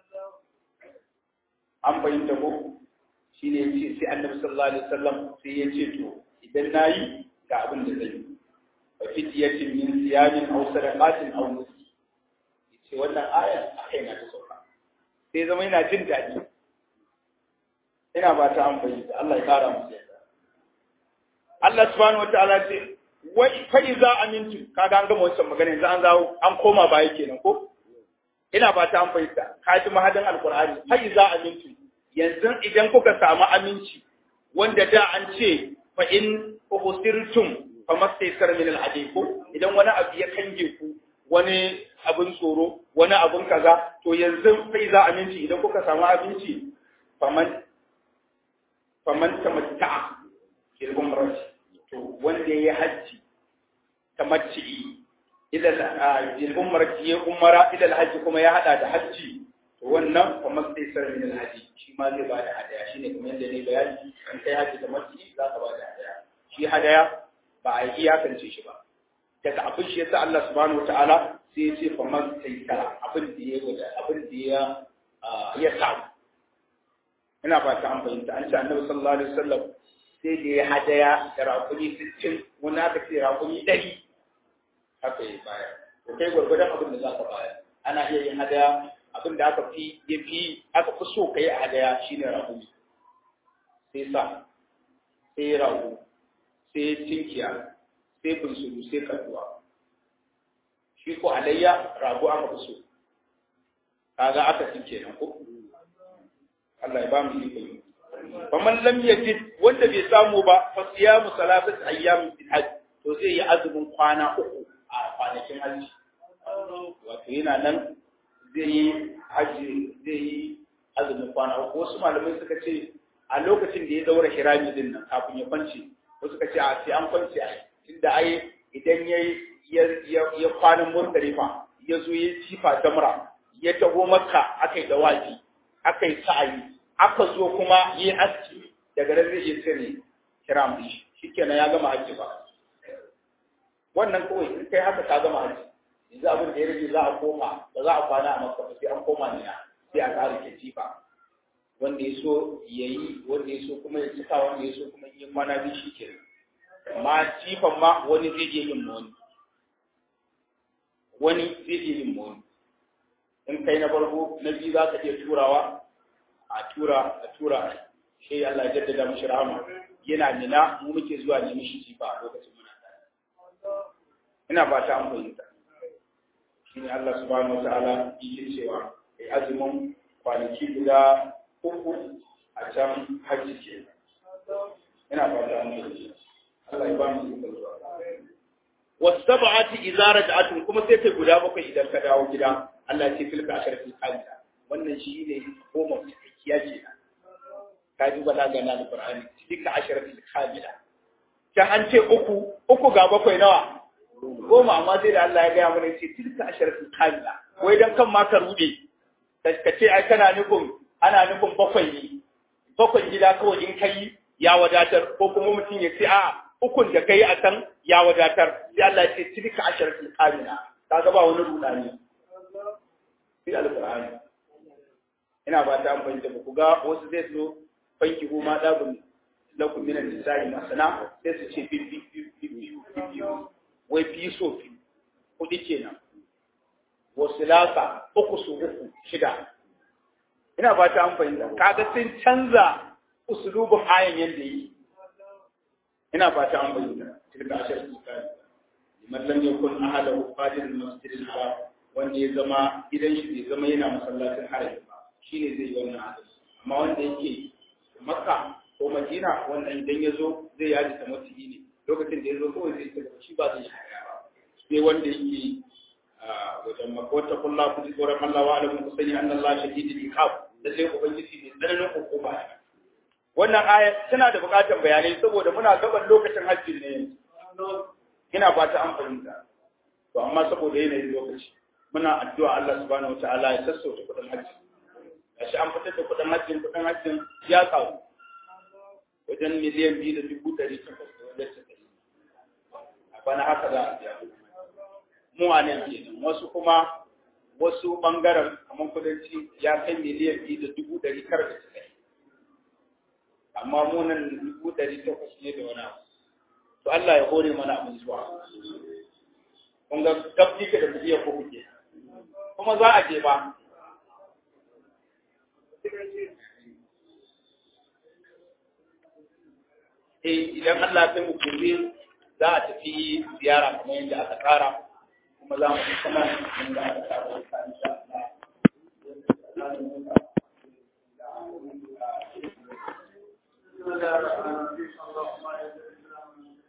an fahimta ko shi ne yace sai annabi sallallahu alaihi wasallam sai ya ce to idan nayi ga abin da zai yi fa fitiyatin min siyamin aw sadaqatin aw nuski yace wannan aya akai na ta sauka sai zama yana jin daɗi ina ba ta amfani da Allah ya kara musu yadda Allah subhanahu wataala ce wai fa iza amintu kaga an gama wancan magana yanzu an zawo an koma baya kenan ko ina ba ta amfani da ka ji mahadin alqur'ani fa iza amintu yanzu idan kuka samu aminci wanda da an ce fa in uhsirtum famastaysar min al-hadi ko idan wani abu ya kange ku wani abin tsoro wani abin kaza to yanzu sai za aminci idan kuka samu abinci faman faman tamatta'a fil umrati to wanda yayi hajji tamatti'i ila fil umrati ya umara ila al kuma ya hada da hajji to wannan faman sai sar min al shi ma zai bada hadaya shine kamar yadda ne bayani an kai hajji tamatti'i za ka bada hadaya shi hadaya ba a iyakance shi ba daga abin shi yasa Allah subhanahu wataala sai ya ce faman sai sara abin da ya guda abin da ya ya samu ina ba ta an fahimta an ce annabi sallallahu alaihi wasallam sai da ya hadaya da rakuni 60 wani aka ce rakuni 100 haka ya baya to kai gwargwadon abin da za ka baya ana iya yin hadaya abin da aka fi ya fi aka fi so kai a hadaya shine rakuni sai sa sai rago sai tinkiya sai bunsuru sai kaduwa shi ko alayya rago aka fi so kaga aka fi kenan ko Allah ya ba mu iko yi faman lam yajid wanda bai samu ba fa siyamu salatat ayyam fil hajj to zai yi azumin kwana uku a kwanakin hajji wato yana nan zai yi hajji zai yi azumin kwana uku wasu malamai suka ce a lokacin da ya daura hirami din nan kafin ya kwance wasu suka ce a sai an kwance a tunda ai idan ya ya kwanan murtalifa ya zo ya jifa jamra ya taho makka aka yi dawaji aka yi sa'ayi aka zo kuma yi aski daga nan zai iya cire kiram din shi shikenan ya gama hajji ba wannan kawai in kai haka ka gama hajji yanzu abin da ya rage za a koma ba za a kwana a makka ba sai an koma ne sai a ƙara ke jifa wanda ya so ya yi wanda ya so kuma ya cika wanda ya so kuma yi kwana biyu shi ke amma jifan ma wani zai iya yin wani wani zai iya yin wani in kai na farko na biyu za ka iya turawa a tura a tura shi Allah ya jaddada mishi rahama yana nina mu muke zuwa ne mishi jifa a lokacin muna tare ina ba ta an fahimta shine Allah subhanahu wataala yake cewa ai azumin kwanaki guda uku a can hajji ke ina ba ta an fahimta Allah ya ba mu iko zuwa wasab'ati idza raj'atun kuma sai kai guda bakwai idan ka dawo gida Allah ya ce tilka asharatul qamisa wannan shi ne goma cikakkiya ce ka ji balaga na alqur'ani tilka asharatul kamila ta an ce uku uku ga bakwai nawa goma amma sai da Allah ya gaya mana ce tilka asharatul kamila wai dan kan ma ka rude ka ce ai kana nufin ana nufin bakwai ne bakwai gida kawai in kai ya wadatar ko kuma mutum ya ce a ukun da kai a can ya wadatar sai Allah ya ce tilka asharatul kamila kaga ba wani rudani sai alqur'ani ina ba ta amfani da ku ga wasu zai so fanki ko ma dabun lakum min al-nisa'i masana sai su ce bibbi bibbi bibbi wai fi so fi kudi kenan wasu lasa uku su uku shida ina ba ta amfani da kaga sun canza usulubin ayan yanda yi ina ba ta amfani da tilka ashar tsakani liman lam yakun ahadahu qadir al-masjid al-haram wanda ya zama gidan shi bai zama yana masallacin harami ba shine zai yi wannan hadisi amma wanda yake makka ko madina wanda idan ya zo zai yaji ta mutiyi ne lokacin da ya zo kawai zai ta shi ba zai yi ba sai wanda yake wajen makka wata kulla ku ji tsoron Allah wa alamun ku sani annan Allah shahidul iqab da sai ubangiji ne tsananin hukuma wannan aya tana da buƙatar bayanai saboda muna gaban lokacin hajji ne ina fata an fahimta to amma saboda yanayin lokaci muna addu'a Allah subhanahu wataala ya sassauta kudin hajji gashi an fitar da kudin hajjin kudin hajjin ya kawo wajen miliyan biyu da dubu ɗari takwas da wajen casa'in a bana haka za a biya mu a nan kenan wasu kuma wasu ɓangaren kamar kudanci ya kai miliyan biyu da dubu ɗari tara da casa'in amma mu nan dubu ɗari takwas ne da wani abu to Allah ya hore mana abin zuwa kun ga gafi ka da miliyan ko kuke kuma za a je ba eh idan Allah ya mu gobe za a tafi ziyara kamar yadda aka tsara kuma za mu kuma inda aka tsara insha Allah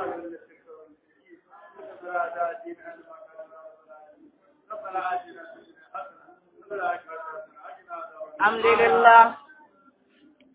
وأذل الشرك والمشركين ولا تأتين عن ما كان ربنا آتنا في الدنيا حسنة وفي الآخرة حسنة وقنا عذاب النار الحمد لله